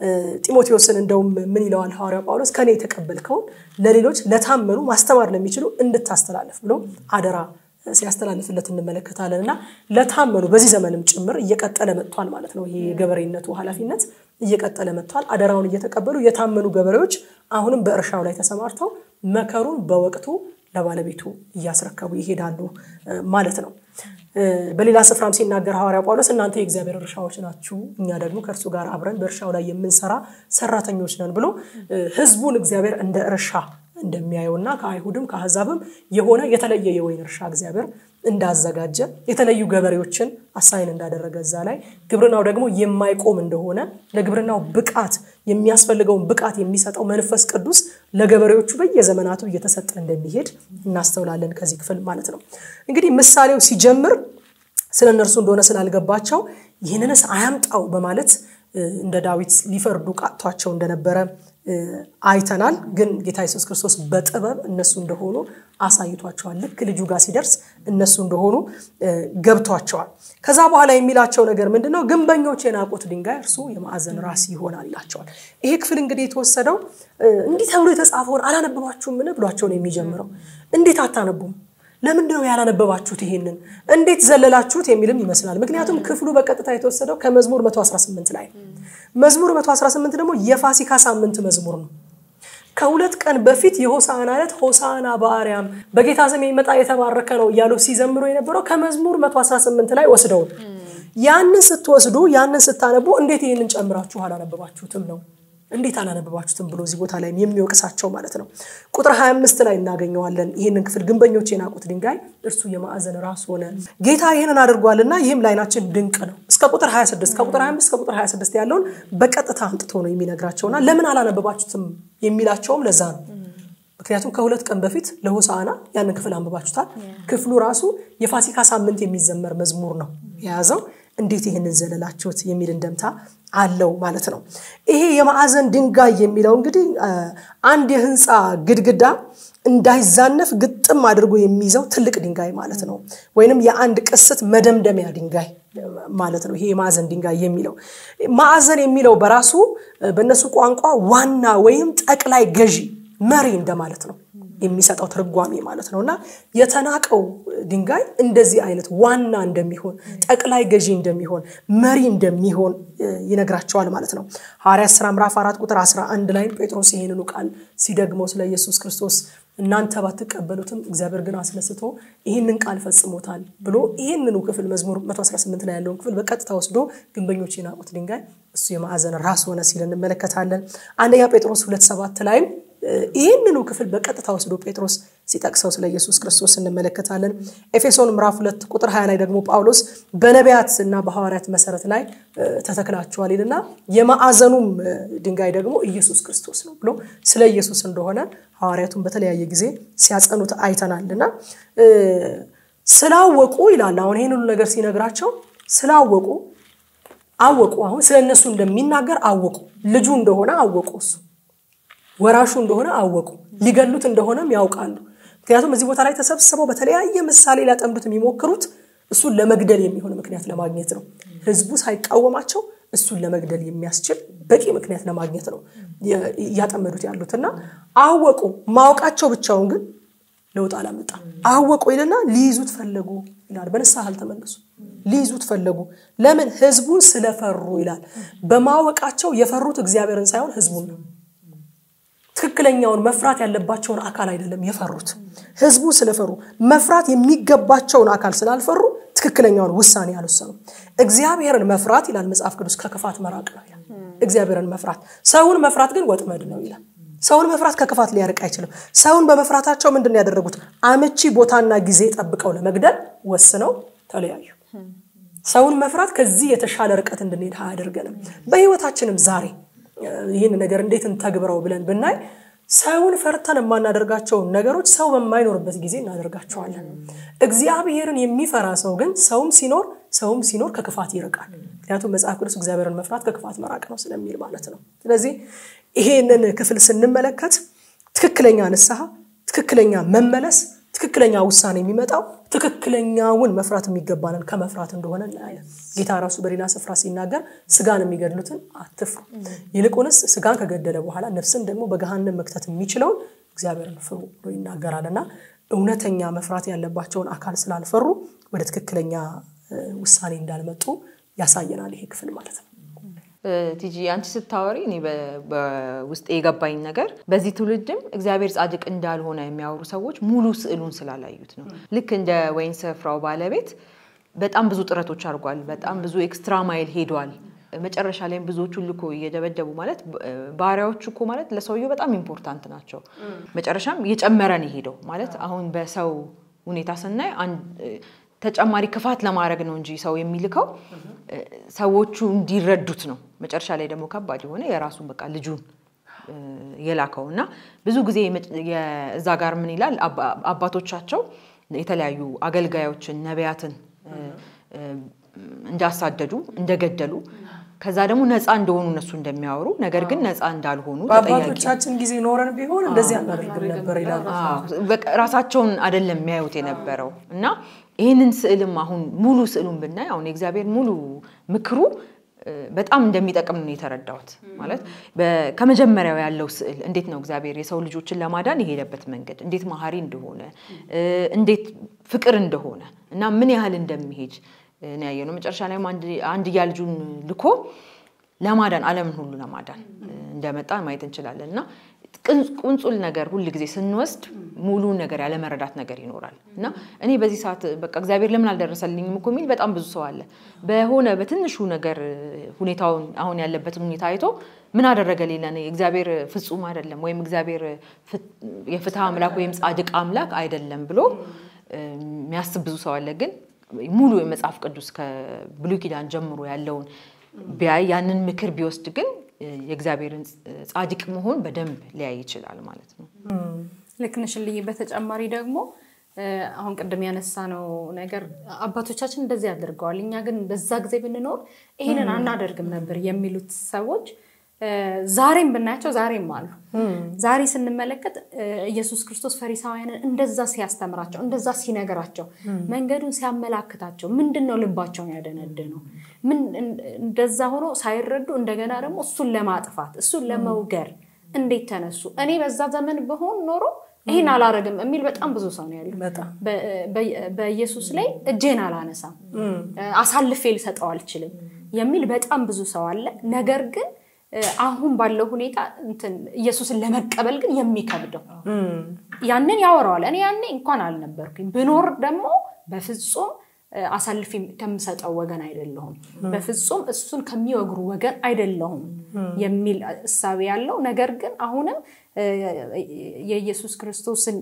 ጢሞቴዎስን እንደውም ምን ይለዋል ሐዋርያው ጳውሎስ ከኔ የተቀበልከውን ለሌሎች ለታመኑ ማስተማር ለሚችሉ እንድታስተላልፍ ብሎ አደራ ሲያስተላልፍለት እንመለከታለን። እና ለታመኑ በዚህ ዘመንም ጭምር እየቀጠለ መጥቷል ማለት ነው። ይሄ የገበሬነቱ ኃላፊነት እየቀጠለ መጥቷል። አደራውን እየተቀበሉ የታመኑ ገበሬዎች አሁንም በእርሻው ላይ ተሰማርተው መከሩን በወቅቱ ለባለቤቱ እያስረከቡ ይሄዳሉ ማለት ነው። በሌላ ስፍራም ሲናገር ሐዋርያው ጳውሎስ እናንተ የእግዚአብሔር እርሻዎች ናችሁ፣ እኛ ደግሞ ከእርሱ ጋር አብረን በእርሻው ላይ የምንሰራ ሰራተኞች ነን ብሎ ሕዝቡን እግዚአብሔር እንደ እርሻ እንደሚያየውና ከአይሁድም ከአሕዛብም የሆነ የተለየ የወይን እርሻ እግዚአብሔር እንዳዘጋጀ የተለዩ ገበሬዎችን አሳይን እንዳደረገ እዛ ላይ ግብርናው ደግሞ የማይቆም እንደሆነ ለግብርናው ብቃት የሚያስፈልገውን ብቃት የሚሰጠው መንፈስ ቅዱስ ለገበሬዎቹ በየዘመናቱ እየተሰጠ እንደሚሄድ እናስተውላለን ከዚህ ክፍል ማለት ነው። እንግዲህ ምሳሌው ሲጀምር ስለ እነርሱ እንደሆነ ስላልገባቸው ይህንንስ አያምጣው በማለት እንደ ዳዊት ሊፈርዱ ቃጥቷቸው እንደነበረ አይተናል። ግን ጌታ ኢየሱስ ክርስቶስ በጥበብ እነሱ እንደሆኑ አሳይቷቸዋል። ልክ ልጁ ጋር ሲደርስ እነሱ እንደሆኑ ገብቷቸዋል። ከዛ በኋላ የሚላቸው ነገር ምንድን ነው? ግንበኞች የናቁት ድንጋይ እርሱ የማዕዘን ራስ ይሆናል ይላቸዋል። ይሄ ክፍል እንግዲህ የተወሰደው እንዲህ ተብሎ የተጻፈውን አላነበባችሁምን ብሏቸው ነው የሚጀምረው። እንዴት አታነቡም? ለምንድን ነው ያላነበባችሁት? ይሄንን እንዴት ዘለላችሁት? የሚልም ይመስላል። ምክንያቱም ክፍሉ በቀጥታ የተወሰደው ከመዝሙር 118 ላይ መዝሙር 118 ደግሞ የፋሲካ ሳምንት መዝሙር ነው። ከሁለት ቀን በፊት የሆሳዕና ዕለት ሆሳዕና በአርያም በጌታ ስም የሚመጣ የተባረከ ነው እያሉ ሲዘምሩ የነበረው ከመዝሙር 118 ላይ ወስደው ያንን ስትወስዱ ያንን ስታነቡ እንዴት ይህንን ጨምራችሁ አላነበባችሁትም ነው እንዴት አላነበባችሁትም ብሎ እዚህ ቦታ ላይ የሚወቅሳቸው ማለት ነው። ቁጥር 25 ላይ እናገኘዋለን። ይህንን ክፍል ግንበኞች የናቁት ድንጋይ እርሱ የማዕዘን ራስ ሆነ። ጌታ ይህንን አድርጓልና ይህም ለዓይናችን ድንቅ ነው። እስከ ቁጥር 26 ከቁጥር 25 እስከ ቁጥር 26 ያለውን በቀጥታ አምጥቶ ነው የሚነግራቸውና ለምን አላነበባችሁትም የሚላቸውም ለዛ ነው። ምክንያቱም ከሁለት ቀን በፊት ለሆሳዕና ያንን ክፍል አንብባችሁታል። ክፍሉ ራሱ የፋሲካ ሳምንት የሚዘመር መዝሙር ነው የያዘው። እንዴት ይህንን ዘለላችሁት የሚል እንደምታ አለው ማለት ነው። ይሄ የማዕዘን ድንጋይ የሚለው እንግዲህ አንድ የህንፃ ግድግዳ እንዳይዛነፍ ግጥም አድርጎ የሚይዘው ትልቅ ድንጋይ ማለት ነው። ወይንም የአንድ ቅስት መደምደሚያ ድንጋይ ማለት ነው። ይሄ የማዕዘን ድንጋይ የሚለው ማዕዘን የሚለው በራሱ በእነሱ ቋንቋ ዋና ወይም ጠቅላይ ገዢ መሪ እንደማለት ነው የሚሰጠው ትርጓሜ ማለት ነው። እና የተናቀው ድንጋይ እንደዚህ አይነት ዋና እንደሚሆን ጠቅላይ ገዢ እንደሚሆን መሪ እንደሚሆን ይነግራቸዋል ማለት ነው። ሐዋርያት ሥራ ምዕራፍ አራት ቁጥር 11 ላይ ጴጥሮስ ይህንኑ ቃል ሲደግመው ስለ ኢየሱስ ክርስቶስ እናንተ ባትቀበሉትም እግዚአብሔር ግን አስነስቶ ይህንን ቃል ፈጽሞታል ብሎ ይህንኑ ክፍል መዝሙር 118 ላይ ያለውን ክፍል በቀጥታ ወስዶ ግንበኞች የናቁት ድንጋይ እሱ የማዕዘን ራስ ሆነ ሲል እንመለከታለን። አንደኛ ጴጥሮስ ሁለት ሰባት ላይም ይህንኑ ክፍል በቀጥታ ወስዶ ጴጥሮስ ሲጠቅሰው ስለ ኢየሱስ ክርስቶስ እንመለከታለን። ኤፌሶን ምዕራፍ ሁለት ቁጥር 20 ላይ ደግሞ ጳውሎስ በነቢያት እና በሐዋርያት መሰረት ላይ ተተክላችኋል ይልና የማዕዘኑም ድንጋይ ደግሞ ኢየሱስ ክርስቶስ ነው ብሎ ስለ ኢየሱስ እንደሆነ ሐዋርያቱን በተለያየ ጊዜ ሲያጸኑት አይተናል እና ስላወቁ ይላል። አሁን ይህን ሁሉ ነገር ሲነግራቸው ስላወቁ አወቁ። አሁን ስለ እነሱ እንደሚናገር አወቁ። ልጁ እንደሆነ አወቁ። እሱ ወራሹ እንደሆነ አወቁ። ሊገሉት እንደሆነም ያውቃሉ። ምክንያቱም እዚህ ቦታ ላይ ተሰብስበው በተለያየ ምሳሌ ሊያጠምዱት የሚሞክሩት እሱን ለመግደል የሚሆን ምክንያት ለማግኘት ነው። ህዝቡ ሳይቃወማቸው እሱን ለመግደል የሚያስችል በቂ ምክንያት ለማግኘት ነው እያጠመዱት ያሉት እና አወቁ። ማወቃቸው ብቻውን ግን ለውጥ አላመጣም። አወቁ ይልና ሊይዙት ፈለጉ ይላል። በንስሐ አልተመለሱ። ሊይዙት ፈለጉ። ለምን? ህዝቡን ስለፈሩ ይላል። በማወቃቸው የፈሩት እግዚአብሔርን ሳይሆን ህዝቡን ነው። ትክክለኛውን መፍራት ያለባቸውን አካል አይደለም የፈሩት። ህዝቡ ስለፈሩ መፍራት የሚገባቸውን አካል ስላልፈሩ ትክክለኛውን ውሳኔ አልወሰኑም። እግዚአብሔርን መፍራት ይላል መጽሐፍ ቅዱስ ከክፋት መራቅ ነው ይላል። እግዚአብሔርን መፍራት፣ ሰውን መፍራት ግን ወጥመድ ነው ይላል። ሰውን መፍራት ከክፋት ሊያርቅ አይችልም። ሰውን በመፍራታቸው ምንድን ነው ያደረጉት? አመቺ ቦታና ጊዜ ጠብቀው ለመግደል ወስነው ተለያዩ። ሰውን መፍራት ከዚህ የተሻለ ርቀት እንድንሄድ አያደርገንም። በህይወታችንም ዛሬ ይህን ነገር እንዴት እንተግብረው ብለን ብናይ ሰውን ፈርተን የማናደርጋቸውን ነገሮች ሰው በማይኖርበት ጊዜ እናደርጋቸዋለን። እግዚአብሔርን የሚፈራ ሰው ግን ሰውም ሲኖር ሰውም ሲኖር ከክፋት ይርቃል። ምክንያቱም መጽሐፍ ቅዱስ እግዚአብሔርን መፍራት ከክፋት መራቅ ነው ስለሚል ማለት ነው። ስለዚህ ይሄንን ክፍል ስንመለከት ትክክለኛ ንስሐ፣ ትክክለኛ መመለስ፣ ትክክለኛ ውሳኔ የሚመጣው ትክክለኛውን መፍራት የሚገባንን ከመፍራት እንደሆነ እናያለን። ጌታ ራሱ በሌላ ስፍራ ሲናገር ስጋን የሚገድሉትን አትፍሩ፣ ይልቁንስ ስጋን ከገደለ በኋላ ነፍስን ደግሞ በገሃነም መክተት የሚችለውን እግዚአብሔርን ፍሩ ብሎ ይናገራል እና እውነተኛ መፍራት ያለባቸውን አካል ስላልፈሩ ወደ ትክክለኛ ውሳኔ እንዳልመጡ ያሳየናል ይሄ ክፍል ማለት ነው። ቲጂ አንቺ ስታወሪ እኔ በውስጥ የገባኝ ነገር በዚህ ትውልድም እግዚአብሔር ጻድቅ እንዳልሆነ የሚያወሩ ሰዎች ሙሉ ስዕሉን ስላላዩት ነው። ልክ እንደ ወይን ስፍራው ባለቤት በጣም ብዙ ጥረቶች አድርጓል። በጣም ብዙ ኤክስትራ ማይል ሄዷል። መጨረሻ ላይም ብዙዎቹን ልኮ እየደበደቡ ማለት ባሪያዎቹ እኮ ማለት ለሰውየው በጣም ኢምፖርታንት ናቸው። መጨረሻም እየጨመረን የሄደው ማለት አሁን በሰው ሁኔታ ስናይ ተጨማሪ ክፋት ለማድረግ ነው እንጂ ሰው የሚልከው ሰዎቹ እንዲረዱት ነው። መጨረሻ ላይ ደግሞ ከባድ የሆነ የራሱን በቃ ልጁን የላከው እና ብዙ ጊዜ እዛ ጋር ምን ይላል አባቶቻቸው የተለያዩ አገልጋዮችን ነቢያትን እንዳሳደዱ እንደገደሉ ከዛ ደግሞ ነፃ እንደሆኑ እነሱ እንደሚያወሩ ነገር ግን ነፃ እንዳልሆኑ በአባቶቻችን ጊዜ ኖረን ቢሆን እንደዚህ አናደርግም ነበር ይላሉ። ራሳቸውን አይደለም የሚያዩት የነበረው እና ይህንን ስዕልም አሁን ሙሉ ስዕሉን ብናይ አሁን የእግዚአብሔር ሙሉ ምክሩ በጣም እንደሚጠቅም ነው የተረዳሁት። ማለት ከመጀመሪያው ያለው ስዕል እንዴት ነው እግዚአብሔር የሰው ልጆችን ለማዳን የሄደበት መንገድ እንዴት መሀሪ እንደሆነ እንዴት ፍቅር እንደሆነ እና ምን ያህል እንደሚሄድ ነው ያየነው። መጨረሻ ላይም አንድያ ልጁን ልኮ ለማዳን ዓለምን ሁሉ ለማዳን እንደመጣ ማየት እንችላለን እና ቁንጹል ነገር ሁል ጊዜ ስንወስድ ሙሉን ነገር ያለመረዳት ነገር ይኖራል እና እኔ በዚህ ሰዓት በቃ እግዚአብሔር ለምን አልደረሰልኝም እኮ የሚል በጣም ብዙ ሰው አለ። በሆነ በትንሹ ነገር ሁኔታውን አሁን ያለበትን ሁኔታ አይቶ ምን አደረገ ሌላ እግዚአብሔር ፍጹም አይደለም ወይም እግዚአብሔር የፍትህ አምላክ ወይም ጻድቅ አምላክ አይደለም ብሎ የሚያስብ ብዙ ሰው አለ ግን ሙሉ የመጽሐፍ ቅዱስ ከብሉይ ኪዳን ጀምሮ ያለውን ቢያይ ያንን ምክር ቢወስድ ግን የእግዚአብሔርን ጻድቅ መሆን በደንብ ሊያይ ይችላል ማለት ነው። ልክ ነሽ ልዬ። በተጨማሪ ደግሞ አሁን ቅድም ያነሳ ነው ነገር አባቶቻችን እንደዚህ አድርገዋል፣ እኛ ግን በዛ ጊዜ ብንኖር ይህንን አናደርግም ነበር የሚሉት ሰዎች ዛሬም ብናያቸው ዛሬም አሉ። ዛሬ ስንመለከት ኢየሱስ ክርስቶስ ፈሪሳውያንን እንደዛ ሲያስተምራቸው፣ እንደዛ ሲነግራቸው፣ መንገዱን ሲያመላክታቸው ምንድን ነው ልባቸውን ያደነደነው? ምን እንደዛ ሆኖ ሳይረዱ እንደገና ደግሞ እሱን ለማጥፋት እሱን ለመውገር እንዴት ተነሱ? እኔ በዛ ዘመን በሆን ኖሮ ይህን አላረግም የሚል በጣም ብዙ ሰው ነው ያለው። በኢየሱስ ላይ እጄን አላነሳም፣ አሳልፌ ልሰጠው አልችልም የሚል በጣም ብዙ ሰው አለ። ነገር ግን አሁን ባለው ሁኔታ ኢየሱስን ለመቀበል ግን የሚከብደው ያንን ያወራዋል። እኔ ያኔ እንኳን አልነበርኩኝ ብኖር ደግሞ በፍጹም አሳልፌ ከምሰጠው ወገን አይደለሁም፣ በፍጹም እሱን ከሚወግሩ ወገን አይደለሁም የሚል እሳቤ ያለው ነገር ግን አሁንም የኢየሱስ ክርስቶስን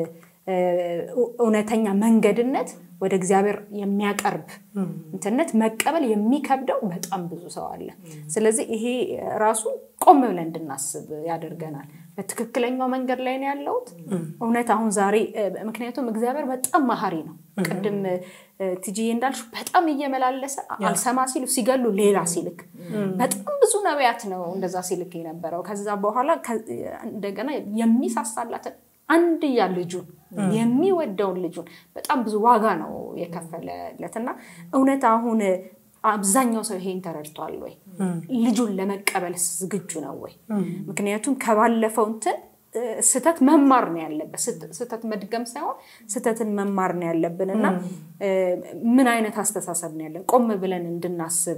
እውነተኛ መንገድነት ወደ እግዚአብሔር የሚያቀርብ እንትነት መቀበል የሚከብደው በጣም ብዙ ሰው አለ። ስለዚህ ይሄ ራሱ ቆም ብለን እንድናስብ ያደርገናል። በትክክለኛው መንገድ ላይ ነው ያለሁት እውነት አሁን ዛሬ ምክንያቱም እግዚአብሔር በጣም መሀሪ ነው። ቅድም ትጂዬ እንዳልሽ በጣም እየመላለሰ አልሰማ ሲሉ ሲገሉ ሌላ ሲልክ በጣም ብዙ ነቢያት ነው እንደዛ ሲልክ የነበረው። ከዛ በኋላ እንደገና የሚሳሳላትን አንድያ ልጁን የሚወደውን ልጁን በጣም ብዙ ዋጋ ነው የከፈለለት እና እውነት አሁን አብዛኛው ሰው ይሄን ተረድቷል ወይ? ልጁን ለመቀበል ዝግጁ ነው ወይ? ምክንያቱም ከባለፈው እንትን ስህተት መማር ነው ያለበት። ስህተት መድገም ሳይሆን ስህተትን መማር ነው ያለብን እና ምን አይነት አስተሳሰብ ነው ያለን ቆም ብለን እንድናስብ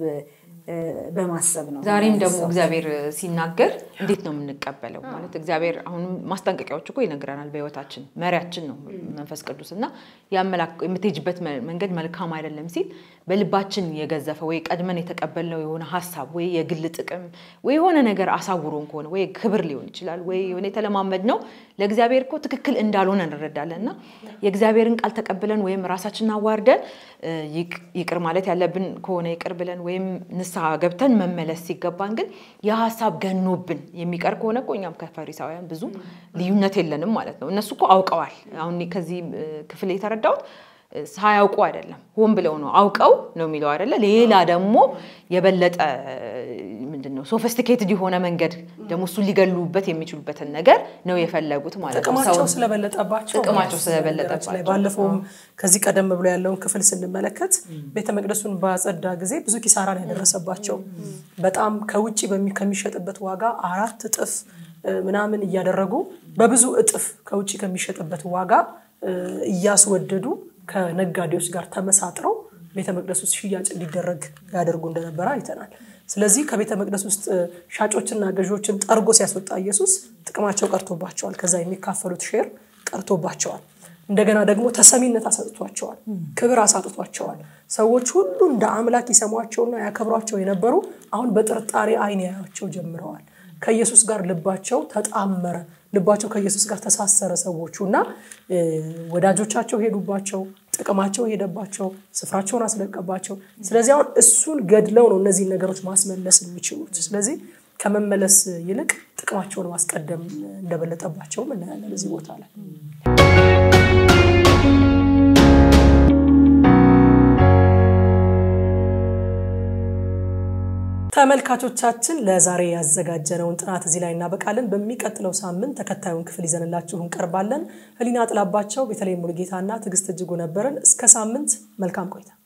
በማሰብ ነው። ዛሬም ደግሞ እግዚአብሔር ሲናገር እንዴት ነው የምንቀበለው? ማለት እግዚአብሔር አሁንም ማስጠንቀቂያዎች እኮ ይነግረናል። በህይወታችን መሪያችን ነው መንፈስ ቅዱስ እና የምትሄጅበት መንገድ መልካም አይደለም ሲል በልባችን የገዘፈ ወይ ቀድመን የተቀበልነው የሆነ ሀሳብ ወይ የግል ጥቅም ወይ የሆነ ነገር አሳውሮን ከሆነ ወይ ክብር ሊሆን ይችላል ወይ የሆነ የተለማመድ ነው ለእግዚአብሔር እኮ ትክክል እንዳልሆነ እንረዳለን እና የእግዚአብሔርን ቃል ተቀብለን ወይም ራሳችንን አዋርደን ይቅር ማለት ያለብን ከሆነ ይቅር ብለን ወይም ንስሐ ገብተን መመለስ ሲገባን ግን የሀሳብ ገኖብን የሚቀር ከሆነ እኮ እኛም ከፈሪሳውያን ብዙ ልዩነት የለንም ማለት ነው። እነሱ እኮ አውቀዋል። አሁን ከዚህ ክፍል የተረዳሁት ሳያውቁ አይደለም፣ ሆን ብለው ነው። አውቀው ነው የሚለው አይደለ? ሌላ ደግሞ የበለጠ ምንድን ነው ሶፊስቲኬትድ የሆነ መንገድ ደግሞ እሱን ሊገሉበት የሚችሉበትን ነገር ነው የፈለጉት ማለት ነው። ጥቅማቸው ስለበለጠባቸው ጥቅማቸው ስለበለጠባቸው ባለፈውም ከዚህ ቀደም ብሎ ያለውን ክፍል ስንመለከት ቤተ መቅደሱን በአጸዳ ጊዜ ብዙ ኪሳራን ያደረሰባቸው በጣም ከውጭ ከሚሸጥበት ዋጋ አራት እጥፍ ምናምን እያደረጉ በብዙ እጥፍ ከውጭ ከሚሸጥበት ዋጋ እያስወደዱ ከነጋዴዎች ጋር ተመሳጥረው ቤተ መቅደስ ውስጥ ሽያጭ እንዲደረግ ያደርጉ እንደነበረ አይተናል። ስለዚህ ከቤተ መቅደስ ውስጥ ሻጮችና ገዢዎችን ጠርጎ ሲያስወጣ ኢየሱስ ጥቅማቸው ቀርቶባቸዋል። ከዛ የሚካፈሉት ሼር ቀርቶባቸዋል። እንደገና ደግሞ ተሰሚነት አሳጥቷቸዋል። ክብር አሳጥቷቸዋል። ሰዎች ሁሉ እንደ አምላክ ይሰሟቸውና ያከብሯቸው የነበሩ አሁን በጥርጣሬ ዓይን ያያቸው ጀምረዋል። ከኢየሱስ ጋር ልባቸው ተጣመረ። ልባቸው ከኢየሱስ ጋር ተሳሰረ። ሰዎቹ እና ወዳጆቻቸው ሄዱባቸው፣ ጥቅማቸው ሄደባቸው፣ ስፍራቸውን አስለቀባቸው። ስለዚህ አሁን እሱን ገድለው ነው እነዚህን ነገሮች ማስመለስ የሚችሉት። ስለዚህ ከመመለስ ይልቅ ጥቅማቸውን ማስቀደም እንደበለጠባቸውም እናያለን እዚህ ቦታ ላይ። ተመልካቾቻችን ለዛሬ ያዘጋጀነውን ጥናት እዚህ ላይ እናበቃለን። በሚቀጥለው ሳምንት ተከታዩን ክፍል ይዘንላችሁ እንቀርባለን። ህሊና ጥላባቸው፣ ቤተለይም ሙሉጌታና ትዕግስት እጅጉ ነበርን። እስከ ሳምንት መልካም ቆይታ